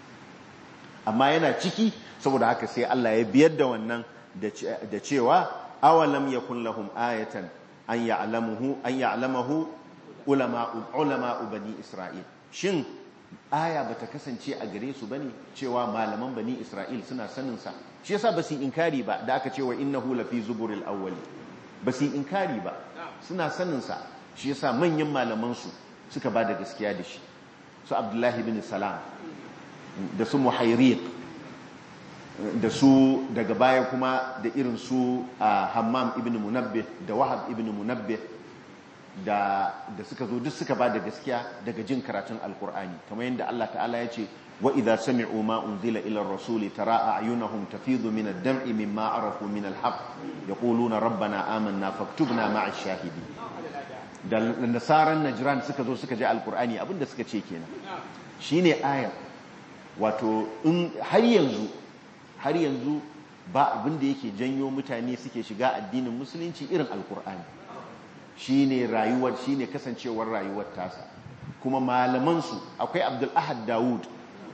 Speaker 1: amma yana ciki saboda haka sai Allah ya biyar da wannan da cewa awalam yakun lahum ayatan an ya'lamuhu an ya'lamahu ulama ulama bani isra'il shin aya bata kasance a gare su bane cewa malaman bani isra'il suna sanin sa shi yasa basu inkari ba da aka cewa innahu lafi zuburil awwali basu inkari ba suna sanin sa shi yasa manyan malaman su suka bada gaskiya da shi su abdullahi bin salam da su muhayriq da su daga baya kuma da irin su a hammam ibn munabbih da wahab ibn munabbih da da suka zo duk suka ba da gaskiya daga jin karatun alkur'ani kamar yadda Allah ta'ala ya ce wa idza sami'u ma unzila ila ar-rasuli tara a'yunahum tafidu min ad-dam'i mimma arafu min al-haqq yaquluna rabbana amanna faktubna ma'a ash-shahidin da nasaran najran suka zo suka ji alkur'ani abinda suka ce kenan shine aya wato in har yanzu har yanzu ba abin da yake janyo mutane suke shiga addinin musulunci irin alkur'ani shine rayuwar shine kasancewar rayuwar tasa kuma malamansu akwai abdul ahad dawud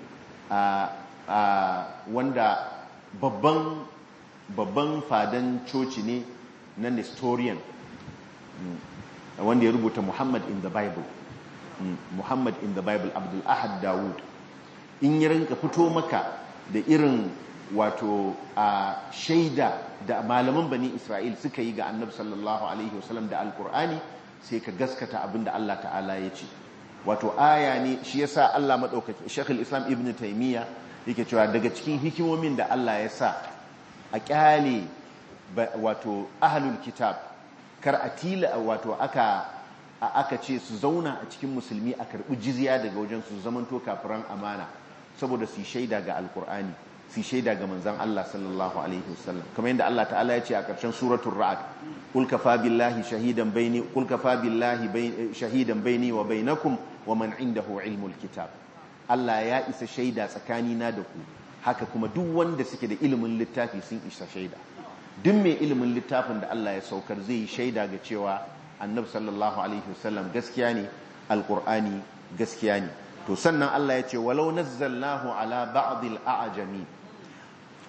Speaker 1: wanda babban babban fadan coci ne na nestorian wanda ya rubuta muhammad in the bible muhammad in the bible abdul ahad dawud in ya rinka fito maka da irin wato a shaida da malaman bani isra'il suka yi ga annabi sallallahu alaihi wasallam da alkur'ani sai ka gaskata abin da allah ta'ala ya ce wato aya ne shi yasa allah maɗaukaki shekul islam ibn taimiyya yake cewa daga cikin hikimomin da allah ya sa a kyale wato ahalul kitab kar a tila wato aka aka ce su zauna a cikin musulmi a karɓi jizya daga wajen su zamanto kafiran amana saboda su shaida ga alkur'ani su shaida ga manzan Allah sallallahu alaihi wasallam kamar yadda Allah ta'ala ya ce a ƙarshen suratul ra'd qul kafa billahi shahidan baini qul kafa billahi shahidan baini wa bainakum wa man indahu ilmul kitab Allah ya isa shaida tsakani na da ku haka kuma duk wanda suke da ilimin littafi sun isa shaida duk mai ilimin littafin da Allah ya saukar zai yi shaida ga cewa annabi sallallahu alaihi wasallam gaskiya ne alqur'ani gaskiya ne to sannan Allah ya ce walau nazzalnahu ala ba'dil a'jami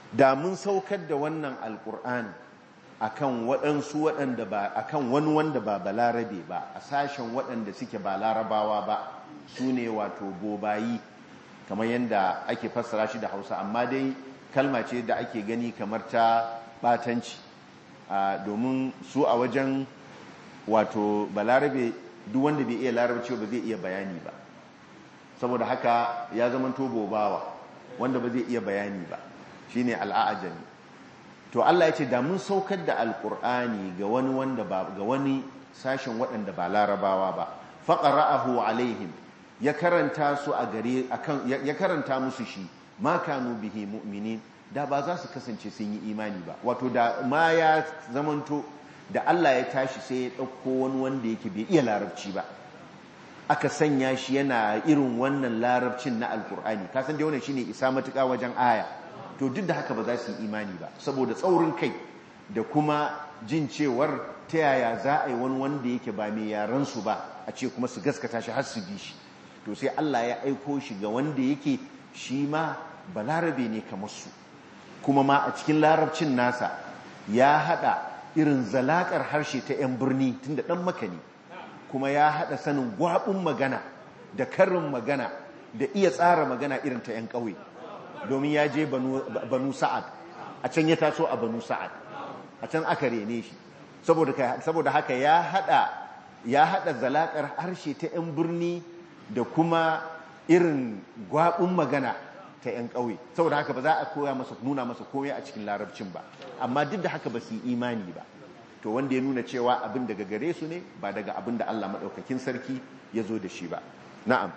Speaker 1: da mun saukar da wannan alkur'ani akan waɗansu waɗanda ba akan wani wanda ba balarabe ba a sashen waɗanda suke ba larabawa ba su ne wato bobayi kamar yadda ake fassara shi da hausa amma dai kalma ce da ake gani kamar ta batanci domin su a wajen wato balarabe duk wanda bai iya larabci ba zai iya bayani ba saboda haka ya zama to bobawa wanda ba zai iya bayani ba shine al'ajami to Allah ya ce da mun saukar da alkur'ani ga wani wanda ba ga wani sashen waɗanda ba larabawa ba faqara'ahu alaihim ya karanta su a gare akan ya karanta musu shi ma kanu bihi mu'minin da ba za su kasance sun yi imani ba wato da ma ya zamanto da Allah ya tashi sai ya ɗauko wani wanda yake bai iya larabci ba aka sanya shi yana irin wannan larabcin na alkur'ani kasan da wannan shine isa matuƙa wajen aya to duk da haka ba za su yi imani ba saboda tsaurin kai da kuma jin cewar ta yaya za a yi wani wanda yake ba mai yaran su ba a ce kuma su gaskata shi har su bi shi to sai Allah ya aiko shi ga wanda yake shi ma balarabe ne kamar su kuma ma a cikin larabcin nasa ya hada irin zalakar harshe ta 'yan birni tunda dan makani kuma ya hada sanin gwabin magana da karin magana da iya tsara magana irin ta 'yan ƙauye domin ya je banu sa'ad a can ya taso a banu sa'ad a can aka rene shi saboda haka ya hada ya hada zalakar harshe ta 'yan birni da kuma irin gwabin magana ta 'yan ƙauye saboda haka ba za a koya masa nuna masa komai a cikin larabcin ba amma duk da haka ba su yi imani ba to wanda ya nuna cewa abin daga gare su ne ba daga abin da Allah maɗaukakin sarki ya zo da shi ba na'am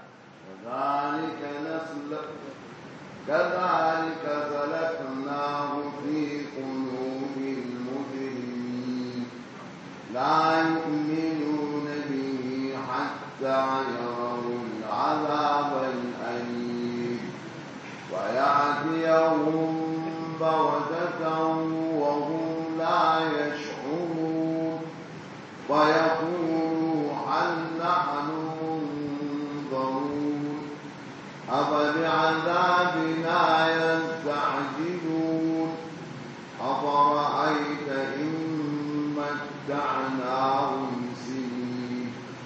Speaker 2: كذلك سلكناه في قلوب المجرمين لا يؤمنون به حتى يروا العذاب الأليم ويأتيهم بغتة وهم لا يشعرون ويقولوا هل نحن منظرون أفبعذابنا يستعجلون أفرأيت إن متعناهم سنين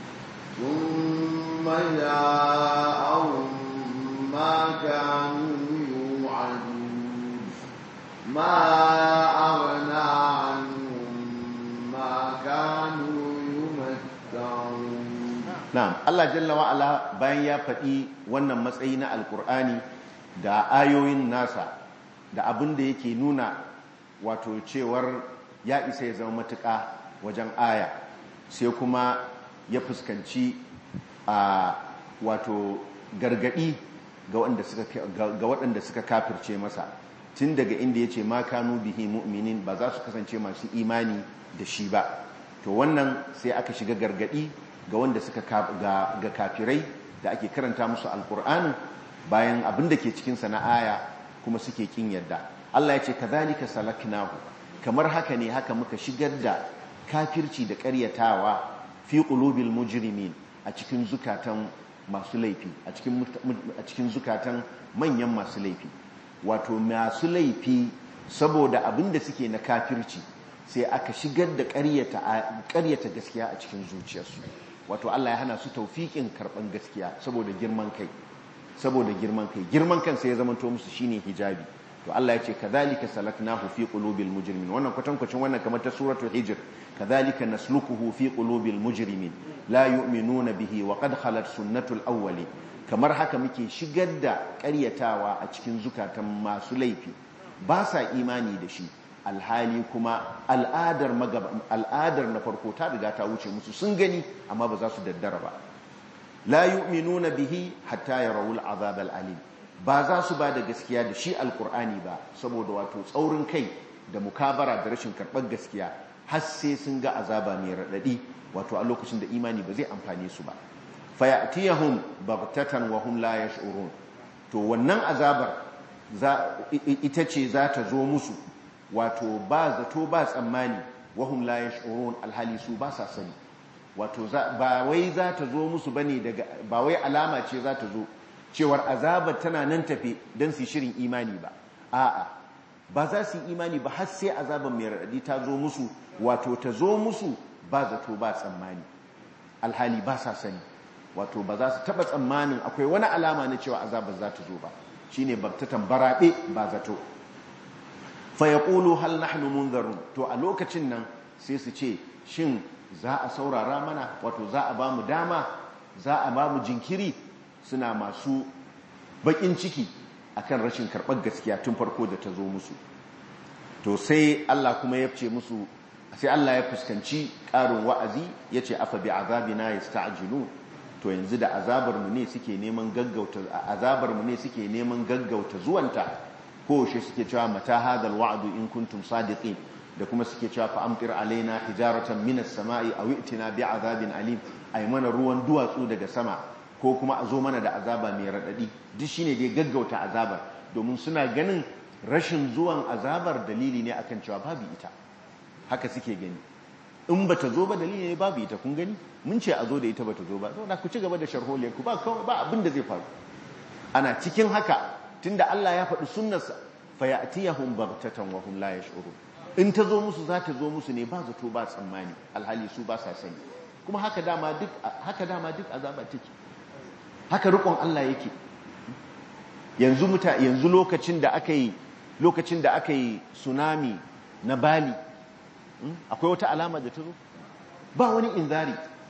Speaker 2: ثم جاءهم ما كانوا يوعدون ما أغنى عنهم ما كانوا يمتعون
Speaker 1: na'am Allah jalla wa ala bayan ya faɗi wannan matsayi na alkur'ani da ayoyin nasa da abin da yake nuna wato cewar ya isa ya zama matuƙa wajen aya sai kuma ya fuskanci a wato gargaɗi ga waɗanda suka kafirce masa tun daga inda ya ce ma kanu bihi mu'minin ba za su kasance masu imani da shi ba to wannan sai aka shiga gargaɗi ga wanda suka ga kafirai da ake karanta musu alkur'ani bayan abin da ke cikinsa na aya kuma suke kin yadda Allah ya ce kazalika salaknahu kamar haka ne haka muka shigar da kafirci da ƙaryatawa fi qulubil mujrimin a cikin zukatan masu laifi a cikin zukatan manyan masu laifi wato masu laifi saboda abin da suke na kafirci sai aka shigar da ƙaryata gaskiya a cikin zuciyarsu wato Allah ya hana su taufiƙin karɓan gaskiya saboda girman kai saboda girman kai girman kan sai ya zama to musu shine hijabi to Allah ya ce kadhalika salaknahu fi qulubil mujrimin wannan kwatankwacin wannan kamar ta suratul hijr kadhalika nasluquhu fi qulubil mujrimin la yu'minuna bihi wa qad khalat sunnatul awwali kamar haka muke shigar da ƙaryatawa a cikin zukatan masu laifi ba sa imani da shi alhali kuma al'adar al'adar na farko ta riga ta wuce musu sun gani amma ba za su daddara ba la yu'minuna bihi hatta yarawul azab al-alim ba za su ba da gaskiya da shi alkur'ani ba saboda wato tsaurin kai da mukabara da rashin karɓar gaskiya har sai sun ga azaba mai raɗaɗi wato a lokacin da imani ba zai amfane su ba fayatiyahum baghtatan wa hum la yash'urun to wannan azabar ita ce za ta zo musu wato ba zato ba tsammani wa hum la yash'urun alhali su ba sa sani wato ba wai za ta zo musu bane daga ba wai alama ce za ta zo cewar azabar tana nan tafe don su shirin imani ba a'a ba za su yi imani ba har sai azaban mai raɗaɗi ta zo musu wato ta zo musu ba zato ba tsammani alhali ba sa sani wato ba za su taɓa tsammanin akwai wani alama na cewa azabar za ta zo ba shine babtatan baraɓe ba zato fa yaqulu hal nahnu munzarun to a lokacin nan sai su ce shin za a saurara mana wato za a ba mu dama za a ba mu jinkiri suna masu bakin ciki akan rashin karɓar gaskiya tun farko da ta zo musu to sai Allah kuma ya ce musu sai Allah ya fuskanci ƙarin wa'azi ya ce afa bi azabina yasta'jilu to yanzu da azabar mu ne suke neman gaggauta azabar mu ne suke neman gaggauta zuwanta ko shi suke cewa mata hadal wa'du in kuntum sadiqin da kuma suke cewa fa amtir alaina hijaratan minas sama'i aw i'tina bi azabin alim ay mana ruwan duwatsu daga sama ko kuma a zo mana da azaba mai radadi duk shine dai gaggauta azabar domin suna ganin rashin zuwan azabar dalili ne akan cewa babu ita haka suke gani in bata zo ba dalili ne babu ita kun gani mun ce a zo da ita bata zo ba saboda ku ci gaba da sharholiyar ku ba kawai ba abin da zai faru ana cikin haka tunda Allah ya faɗi sunnarsa fa ya'tiyahum baghtatan wa hum la yash'urun in ta zo musu za ta zo musu ne ba zato ba tsammani alhali su ba sa sani kuma haka dama duk haka dama duk azaba take haka rikon Allah yake yanzu muta yanzu lokacin da aka yi lokacin da aka yi tsunami na Bali akwai wata alama da ta zo ba wani inzari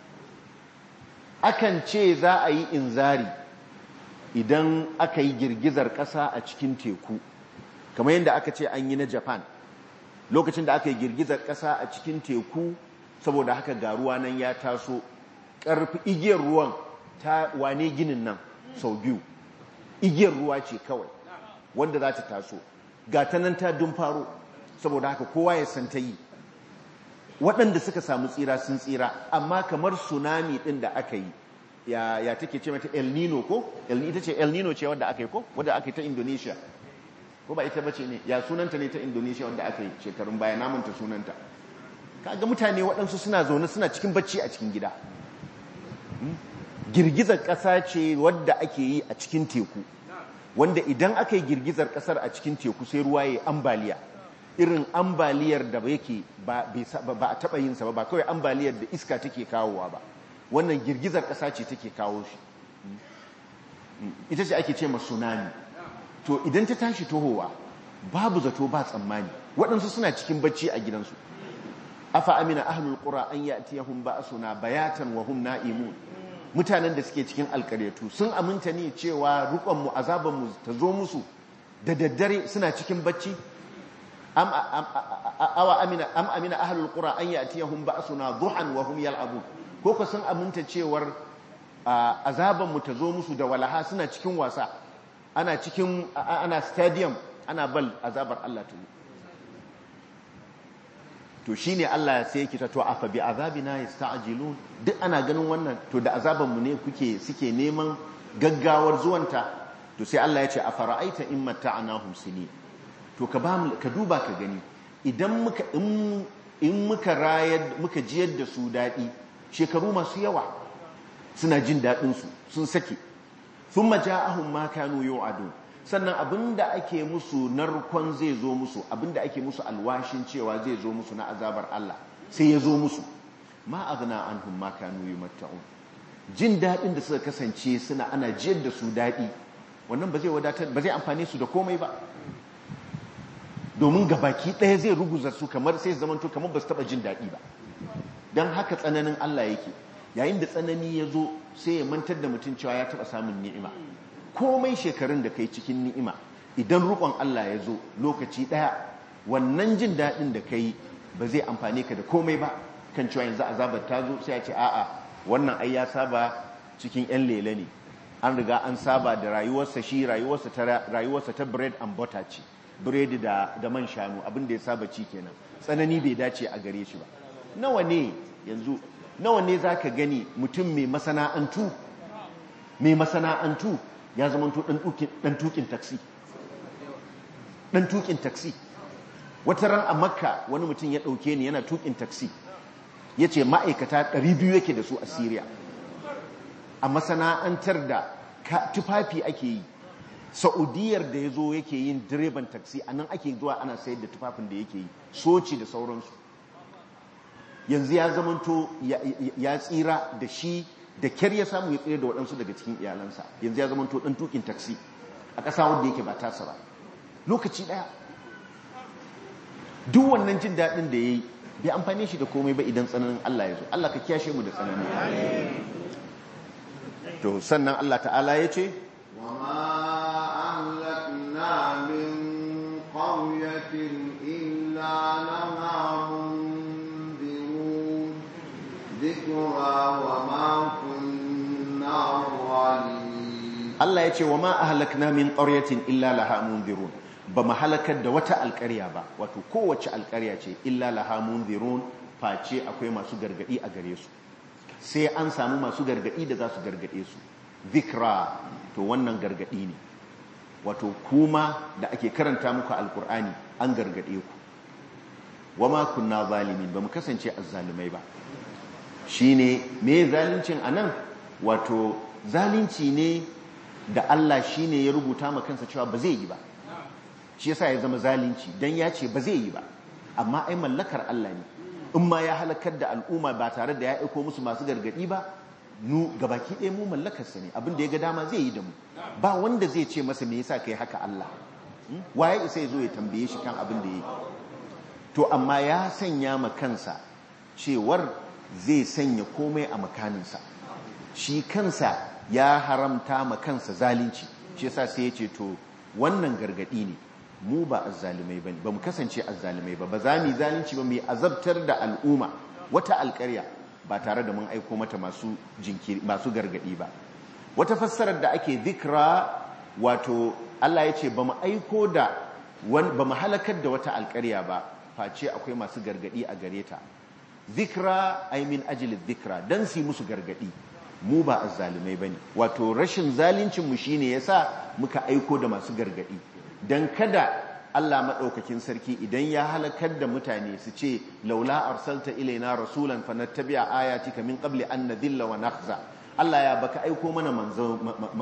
Speaker 1: akan ce za a yi inzari idan aka yi girgizar ƙasa a cikin teku kamar yadda aka ce an yi na Japan lokacin da aka yi girgizar ƙasa a cikin teku saboda haka ga ruwa nan ya taso ƙarfi igiyar ruwan ta wane ginin nan sau biyu igiyar ruwa ce kawai wanda za ta taso ga ta nan ta dun faro saboda haka kowa ya san ta yi waɗanda suka samu tsira sun tsira amma kamar tsunami ɗin da aka yi ya, ya take ce mata el nino ko ita ce el nino ce wadda aka yi ko wadda aka yi ta indonesia ko ba ita bace ne ya sunanta ne ta indonesia wadda aka yi shekarun baya namanta sunanta kaga mutane waɗansu suna zaune suna cikin bacci a cikin gida girgizar ƙasa ce wadda ake yi a cikin teku wanda idan aka yi girgizar ƙasar a cikin teku sai ruwa ya ambaliya irin ambaliyar da yake ba a taɓa yinsa ba ba kawai ambaliyar da iska take kawowa ba wannan girgizar ƙasa ce take kawo shi ita ce ake ce ma tsunami to idan ta tashi tohowa babu zato ba tsammani waɗansu suna cikin bacci a gidansu afa amina ahlul qura an ya'tiyahum ba'suna bayatan wa hum na'imun mutanen da suke cikin alƙaryatu sun aminta ne cewa rukon mu azaban mu ta zo musu da daddare suna cikin bacci am awa amina am amina ahlul qura an ya'tiyahum ba'suna duhan wa hum yal'abun ko ko sun aminta cewar azaban mu ta zo musu da walaha suna cikin wasa ana cikin ana stadium ana bal azabar Allah ta yi to shine Allah sai yake ta to afa bi azabina yasta'jilun duk ana ganin wannan to da azaban mu ne kuke suke neman gaggawar zuwanta to sai Allah ya ce afara'aita in mata'nahum sini to ka ba ka duba ka gani idan muka in muka rayar muka jiyar da su dadi shekaru masu yawa suna jin dadin su sun sake thumma ja'ahum ma kanu yu'adun sannan abinda ake musu narkon zai zo musu abinda ake musu alwashin cewa zai zo musu na azabar Allah sai ya zo musu ma aghna anhum ma kanu yumatta'un jin dadin da suka kasance suna ana jiyar da su dadi wannan ba zai wadatar ba zai amfane su da komai ba domin gabaki ɗaya zai ruguza su kamar sai zamanto kamar ba su taba jin dadi ba dan haka tsananin Allah yake yayin da tsanani ya zo sai ya mantar da mutum cewa ya taba samun ni'ima komai shekarun da kai cikin ni'ima idan rukon Allah ya zo lokaci daya wannan jin daɗin da kai ba zai amfane ka da komai ba kan cewa yanzu azabar ta zo sai ya ce a'a wannan ai ya saba cikin yan lele ne an riga an saba da rayuwarsa shi rayuwarsa ta rayuwarsa ta bread and butter ce bread da da man shanu abin da ya saba ci kenan tsanani bai dace a gare shi ba nawa ne yanzu nawa ne zaka gani mutum mai masana'antu mai masana'antu ya zama to dan tukin taksi dan tukin taksi wata ran a makka wani mutum ya dauke ni yana tukin taksi ya ce ma'aikata 200 yake da su a syria a masana'antar da tufafi ake yi sa'udiyar da ya zo yake yin direban taksi a nan ake zuwa ana sayar da tufafin da yake yi soci da sauransu yanzu ya zamanto ya tsira da shi da kyar ya samu ya tsira da waɗansu daga cikin iyalansa yanzu ya zamanto ɗan tukin taksi a ƙasa wadda yake ba tasa ba lokaci ɗaya duk wannan jin daɗin da ya yi bai amfani shi da komai ba idan tsananin Allah ya zo Allah ka kiyashe mu da tsananin to sannan Allah ta'ala ya ce
Speaker 2: وما أهلكنا من قرية إلا لها منذرون ذكرى وما كنا ظالمين
Speaker 1: Allah ya ce wa ma ahlakna min qaryatin illa laha munzirun ba mu halakar da wata alƙarya ba wato kowace alƙarya ce illa laha munzirun face akwai masu gargadi a gare su sai an samu masu gargadi da za su gargade su zikra to wannan gargadi ne wato kuma da ake karanta muku alkur'ani an gargade ku wama kunna zalimin ba mu kasance azzalumai ba shine me zalincin anan wato zalunci ne da Allah shine ya rubuta ma kansa cewa ba zai yi ba shi yasa ya zama zalunci dan ya ce ba zai yi ba amma ai mallakar Allah ne in ma ya halakar da al'umma ba tare da ya aiko musu masu gargadi ba nu gabaki ɗaya mu mallakarsa ne abin da ya ga dama zai yi da mu ba wanda zai ce masa me yasa kai haka Allah waye isa ya zo ya tambaye shi kan abin da ya yi to amma ya sanya ma kansa cewar zai sanya komai a makaninsa shi kansa ya haramta ma kansa zalunci shi yasa sai ya ce to wannan gargadi ne mu ba azzalumai bane ba mu kasance azzalumai ba ba za mu yi zalunci ba mu yi azabtar da al'umma wata alƙarya ba tare da mun aiko mata masu jinkiri masu gargadi ba wata fassarar da ake zikra wato Allah ya ce ba mu aiko da ba mu halakar da wata alƙarya ba face akwai masu gargadi a gare ta zikra ay min ajli zikra dan su musu gargadi mu ba azzalumai bane wato rashin zalincin mu shine yasa muka aiko da masu gargadi dan kada Allah maɗaukakin sarki idan ya halakar da mutane su ce laula arsalta ilaina rasulan fanattabi'a ayatika min qabli an nadhilla wa nakhza Allah ya baka aiko mana manzo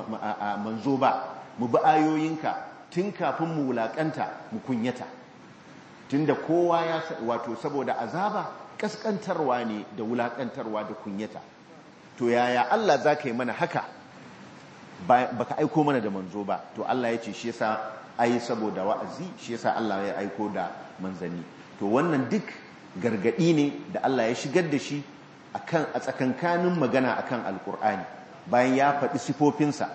Speaker 1: manzo ba mu bi ayoyinka tun kafin mu wulakanta mu kunyata tunda kowa ya wato saboda azaba kaskantarwa ne da wulakantarwa da kunyata to yaya Allah zaka yi mana haka baka aiko mana da manzo ba to Allah ya ce shi yasa ai saboda wa'azi shi yasa Allah ya aiko da manzanni to wannan duk gargadi ne da Allah ya shigar da shi akan a tsakankanin magana akan alkur'ani bayan ya faɗi sifofinsa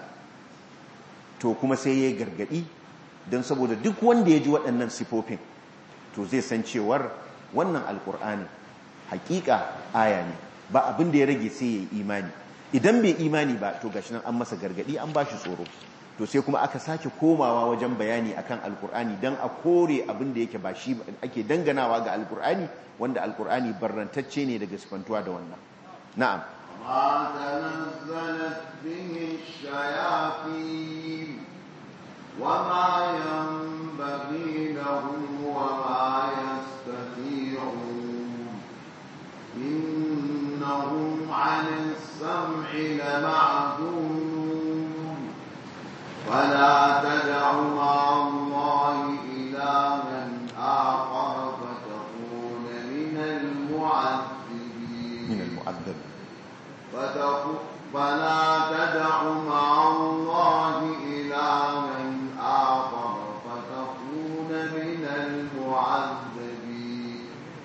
Speaker 1: to kuma sai ya gargadi don saboda duk wanda ya ji waɗannan sifofin to zai san cewar wannan alkur'ani hakika aya ne ba abin da ya rage sai ya yi imani idan bai imani ba to gashi nan an masa gargadi an ba shi tsoro to sai kuma aka sake komawa wajen bayani akan alkur'ani dan a kore abin da yake ba shi ake danganawa ga alkur'ani wanda alkur'ani barrantacce ne daga sifantuwa da wannan na'am
Speaker 2: ما تنزلت به الشياطين وما ينبغي لهم وما يستطيعون إنهم عن السمع لمعزولون فلا تدع مع الله إلها آخر فتكون من المعذبين
Speaker 1: من المؤذب
Speaker 2: فتكون فلا تدع مع الله إلها آخر فتكون من المعذبين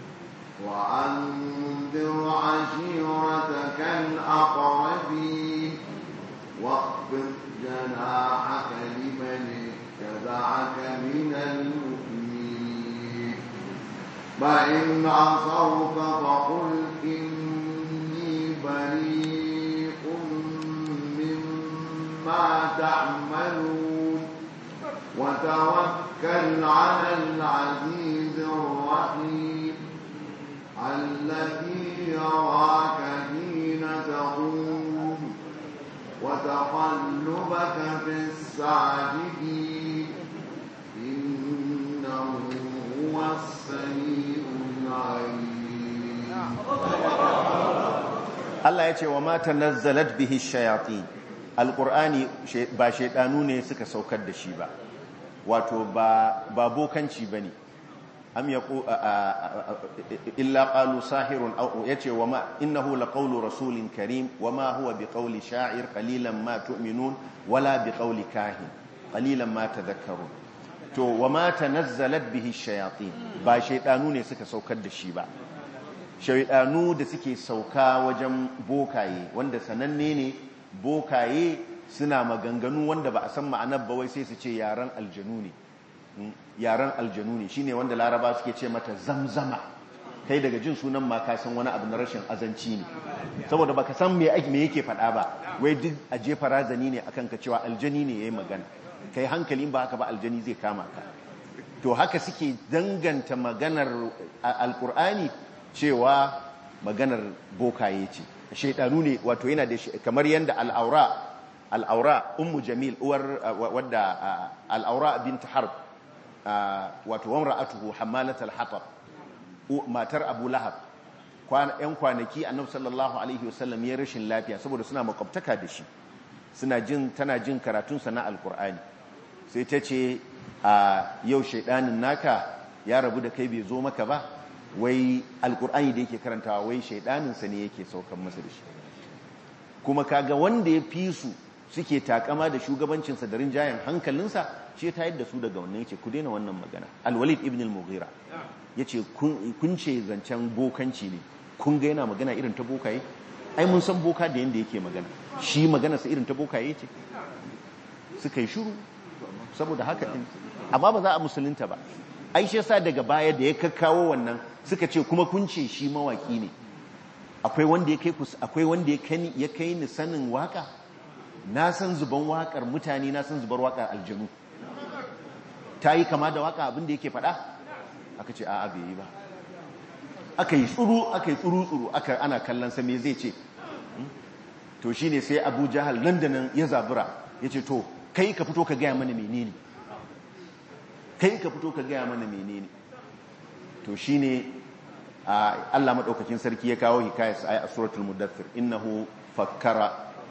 Speaker 2: وأنذر عشيرتك الأقربين واخفض جناحك لمن اتبعك من المؤمنين فإن عصوك فقل إني بريء مما تعملون وتوكل على العزيز الرحيم الذي يراك حين تقوم وتقلبك في الساجدين إنه هو السميع العليم
Speaker 1: Allah ya ce wa ma tanazzalat bihi shayatin alkur'ani ba shaidanu ne suka saukar da shi ba wato ba ba bokanci bane am yaqu illa qalu sahirun aw yace wa ma innahu laqawlu rasulin karim wa ma huwa biqawli sha'ir qalilan ma tu'minun wala biqawli kahin qalilan ma tadhakkarun to wa ma tanazzalat bihi shayatin ba shaidanu ne suka saukar da shi ba shaidanu da suke sauka wajen bokaye wanda sananne ne bokaye suna maganganu wanda ba a san ma'anar ba wai sai su ce yaren aljanu ne yaren aljanu ne shine wanda laraba suke ce mata zamzama kai daga jin sunan ma ka san wani abu na rashin azanci ne saboda baka san me me yake faɗa ba wai duk a jefa razani ne akan ka cewa aljani ne yayi magana kai hankalin ba haka ba aljani zai kama ka to haka suke danganta maganar alkur'ani cewa maganar bokaye ce shaidanu ne wato yana da kamar yadda al'aura al'aura ummu jamil uwar wadda al'aura bint harb wato wamra'atuhu hammalatal hatab matar abu lahab yan kwanaki annabi sallallahu alaihi wasallam ya rashin lafiya saboda suna makwabtaka da shi suna jin tana jin karatun sa na alqur'ani sai ta ce a yau shaidanin naka ya rabu da kai bai zo maka ba wai alkur'ani da yake karantawa wai shaidaninsa ne yake saukan masa da shi kuma kaga wanda ya fi su suke takama da shugabancinsa da rinjayen hankalinsa ce ta yadda su daga wannan yace ku daina wannan magana alwalid ibn al-mughira yace kun ce zancen bokanci ne kun ga yana magana irin ta bokaye ai mun san boka da yanda yake magana shi magana sa irin ta bokaye ce suka yi shiru saboda haka din amma ba za a musulunta ba ai shi yasa daga baya da ya kakkawo wannan suka ce kuma kun ce shi mawaki ne akwai wanda ya kai akwai wanda ya kai ya kai ni sanin waka na san zuban wakar mutane na san zubar wakar aljanu ta yi kama da waka abin da yake faɗa aka ce a'a bai yi ba aka yi tsuru aka yi tsuru tsuru aka ana kallon sa me zai ce to shine sai Abu Jahal nan da nan ya zabura yace to kai ka fito ka gaya mana menene kai ka fito ka gaya mana menene to shine Allah madaukakin sarki ya kawo hikayat a suratul mudaththir innahu fakkara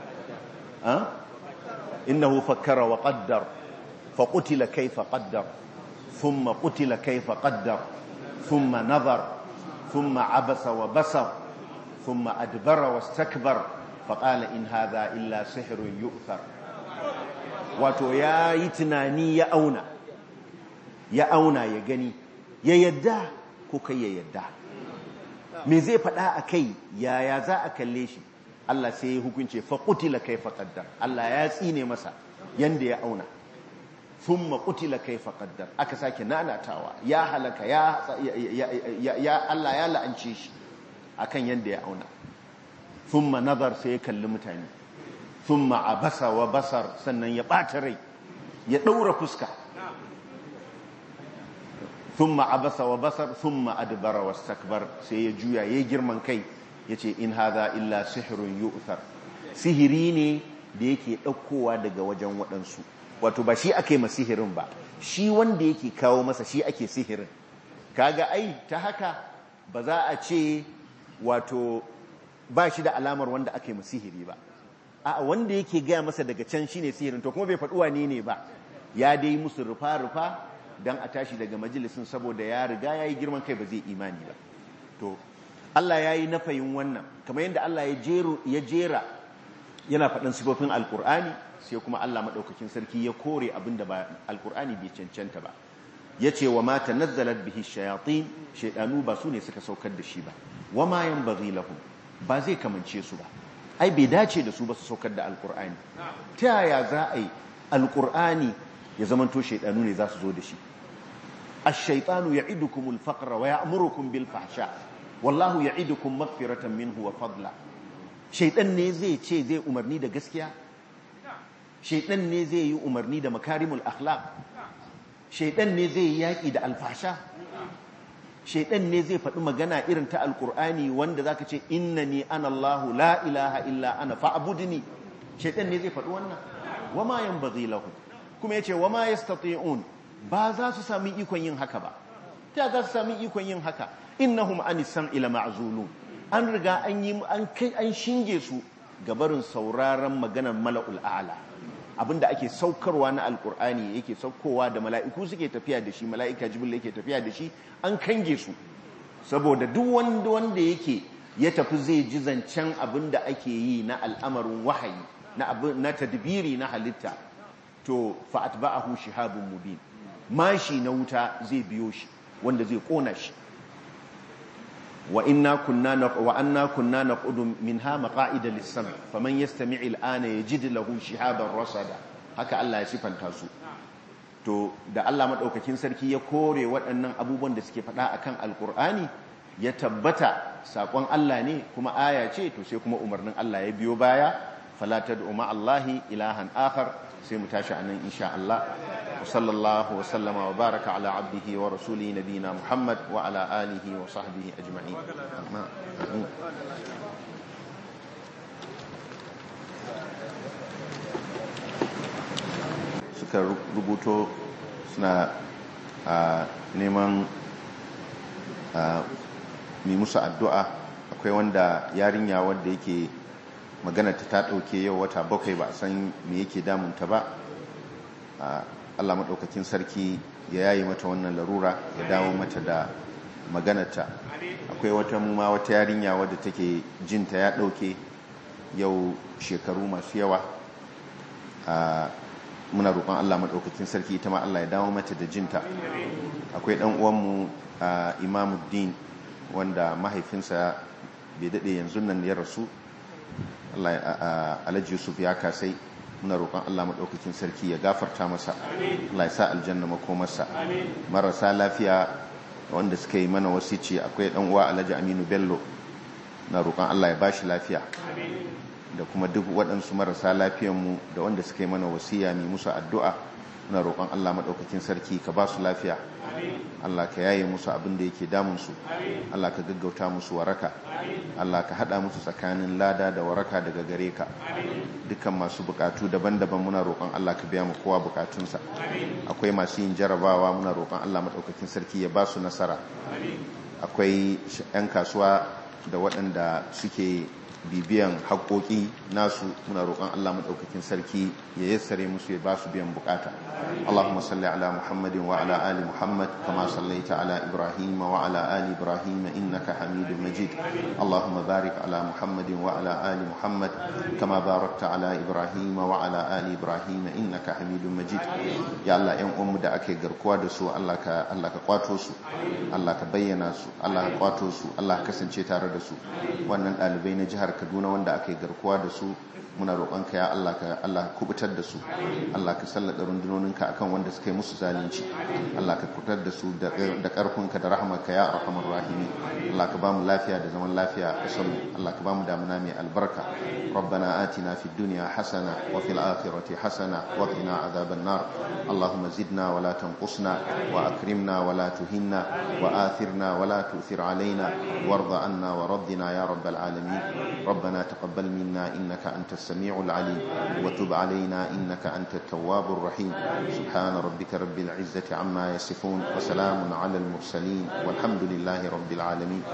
Speaker 1: innahu fakkara wa qaddar fa qutila kayfa qaddar thumma qutila kayfa qaddar thumma nazar thumma abasa wa basar thumma adbara wastakbar fa qala in hadha illa sihrun yu'thar wato yayi tunani ya auna ya auna ya gani ya yadda ko kai ya yadda me zai faɗa a kai yaya za a kalle shi Allah sai ya hukunce faƙutila kai faƙaddar Allah ya tsine masa yanda ya auna thumma qutila kaifa qaddar aka sake nanatawa ya halaka ya Allah ya la'ance shi akan yanda ya auna thumma nazar sai ya kalli mutane thumma abasa wa basar sannan ya ɓata rai ya ɗaura fuska thumma abasa wa basar thumma adbara wastakbar sai ya juya yayi girman kai yace in hadha illa sihrun yu'thar sihiri ne da yake ɗaukowa daga wajen waɗansu wato ba shi ake ma sihirin ba shi wanda yake kawo masa shi ake sihirin kaga ai ta haka ba za a ce wato ba shi da alamar wanda ake ma sihiri ba a wanda yake gaya masa daga can shine sihirin to kuma bai faɗuwa ne ne ba ya dai musu rufa-rufa don a tashi daga majalisun saboda ya riga ya yi girman kai ba zai imani ba to Allah ya yi nafayin wannan kamar yadda Allah ya jera yana faɗin sifofin alkur'ani sai kuma Allah maɗaukakin sarki ya kore abin da ba alkur'ani bai cancanta ba ya ce wa mata nazzalar bihi shayatin shaidanu ba su ne suka saukar da shi ba wa ma yan bari lahum ba zai kamance su ba ai bai dace da su ba su saukar da alkur'ani ta yaya za a yi alkur'ani ya zamanto shaidanu ne za su zo da shi ash-shaytanu ya'idukumul faqra wa ya'murukum bil fahsha wallahu ya'idukum maghfiratan minhu wa fadla shaidan ne zai ce zai umarni da gaskiya shaidan ne zai yi umarni da makarimul akhlaq shaidan ne zai yi yaki da alfasha shaidan ne zai faɗi magana irin ta alkur'ani wanda zaka ce innani ana Allahu la ilaha illa ana fa'budni shaidan ne zai faɗi wannan wama yanbaghi lahu kuma yace wama yastati'un ba za su sami ikon yin haka ba ta za su sami ikon yin haka innahum anis sam'i la ma'zulun an riga an yi an kai an shinge su gabarin sauraron maganar mala'ul a'la abinda ake saukarwa na alkur'ani yake saukowa da mala'iku suke tafiya da shi mala'ika jibril yake tafiya da shi an kange su saboda duk wanda wanda yake ya tafi zai ji zancen abinda ake yi na al'amarin wahayi na abin na tadbiri na halitta to fa atba'ahu shihabun mubin mashi na wuta zai biyo shi wanda zai kona shi wa inna kunna wa anna kunna naqudu minha maqa'ida lis-sam faman yastami' al-ana yajid lahu shihaban rasada haka Allah ya sifanta su to da Allah madaukakin sarki ya kore waɗannan abubuwan da suke faɗa akan alkur'ani ya tabbata sakon Allah ne kuma aya ce to sai kuma umarnin Allah ya biyo baya fala tad'u ma Allahi ilahan akhar sai mu tashi anan insha Allah وصلى الله وسلم وبارك على عبده ورسوله نبينا محمد وعلى آله وصحبه أجمعين suka rubuto suna neman mai musu addu'a akwai wanda yarinya wanda yake magana ta ta ɗauke yau wata bakwai ba a san me yake damunta ba Allah maɗaukakin sarki ya yayi mata wannan larura ya dawo mata da maganarta akwai wata muma wata yarinya wadda take jinta ya ɗauke yau shekaru masu yawa muna roƙon Allah maɗaukakin sarki ita ma Allah ya dawo mata da jinta akwai ɗan uwanmu imamuddin wanda mahaifinsa bai daɗe yanzu nan ya rasu alhaji yusuf ya kasai muna roƙon Allah maɗaukakin sarki ya gafarta masa Allah ya sa aljanna makomarsa marasa lafiya wanda suka yi mana wasici akwai ɗan uwa Alhaji Aminu Bello na roƙon Allah ya bashi lafiya da kuma duk waɗansu marasa lafiyanmu da wanda suka yi mana wasiya mai musu addu'a muna roƙon Allah maɗaukakin sarki ka ba su lafiya Allah ka yaye musu abin da yake damunsu Allah ka gaggauta musu waraka Allah ka haɗa musu tsakanin lada da waraka daga gare ka dukkan masu bukatu daban-daban muna roƙon Allah ka biya mu kowa bukatunsa akwai masu yin jarabawa muna roƙon Allah maɗaukakin sarki ya ba su nasara akwai 'yan kasuwa da waɗanda suke bibiyan haƙoƙi nasu muna roƙon Allah maɗaukakin sarki ya yassare musu ya ba su biyan bukata Allahumma salli ala Muhammadin wa ala ali Muhammad kama sallaita ala Ibrahim wa ala ali Ibrahim innaka Hamidum Majid Allahumma barik ala Muhammadin wa ala ali Muhammad kama barakta ala Ibrahim wa ala ali Ibrahim innaka Hamidum Majid ya Allah ƴan uwanmu da ake garkuwa da su Allah ka Allah ka kwato su Allah ka bayyana su Allah ka kwato su Allah ka kasance tare da su wannan ɗalibai na jihar kaduna wanda aka yi garkuwa da su muna roƙonka ya Allah ka Allah kubutar da su Allah ka sallada rundunoninka akan wanda suka yi musu zalunci Allah ka kubutar da su da ƙarfinka da rahamarka ya arhamar rahimi Allah ka bamu lafiya da zaman lafiya a ƙasar mu Allah ka bamu damuna mai albarka ربنا آتنا في الدنيا حسنة وفي الآخرة حسنة وقنا عذاب النار اللهم زدنا ولا تنقصنا وأكرمنا ولا تهنا وآثرنا ولا تؤثر علينا وارض عنا ورضنا يا رب العالمين ربنا تقبل منا إنك أنت السميع العليم وتب علينا إنك أنت التواب الرحيم سبحان ربك رب العزة عما يصفون وسلام على المرسلين والحمد لله رب العالمين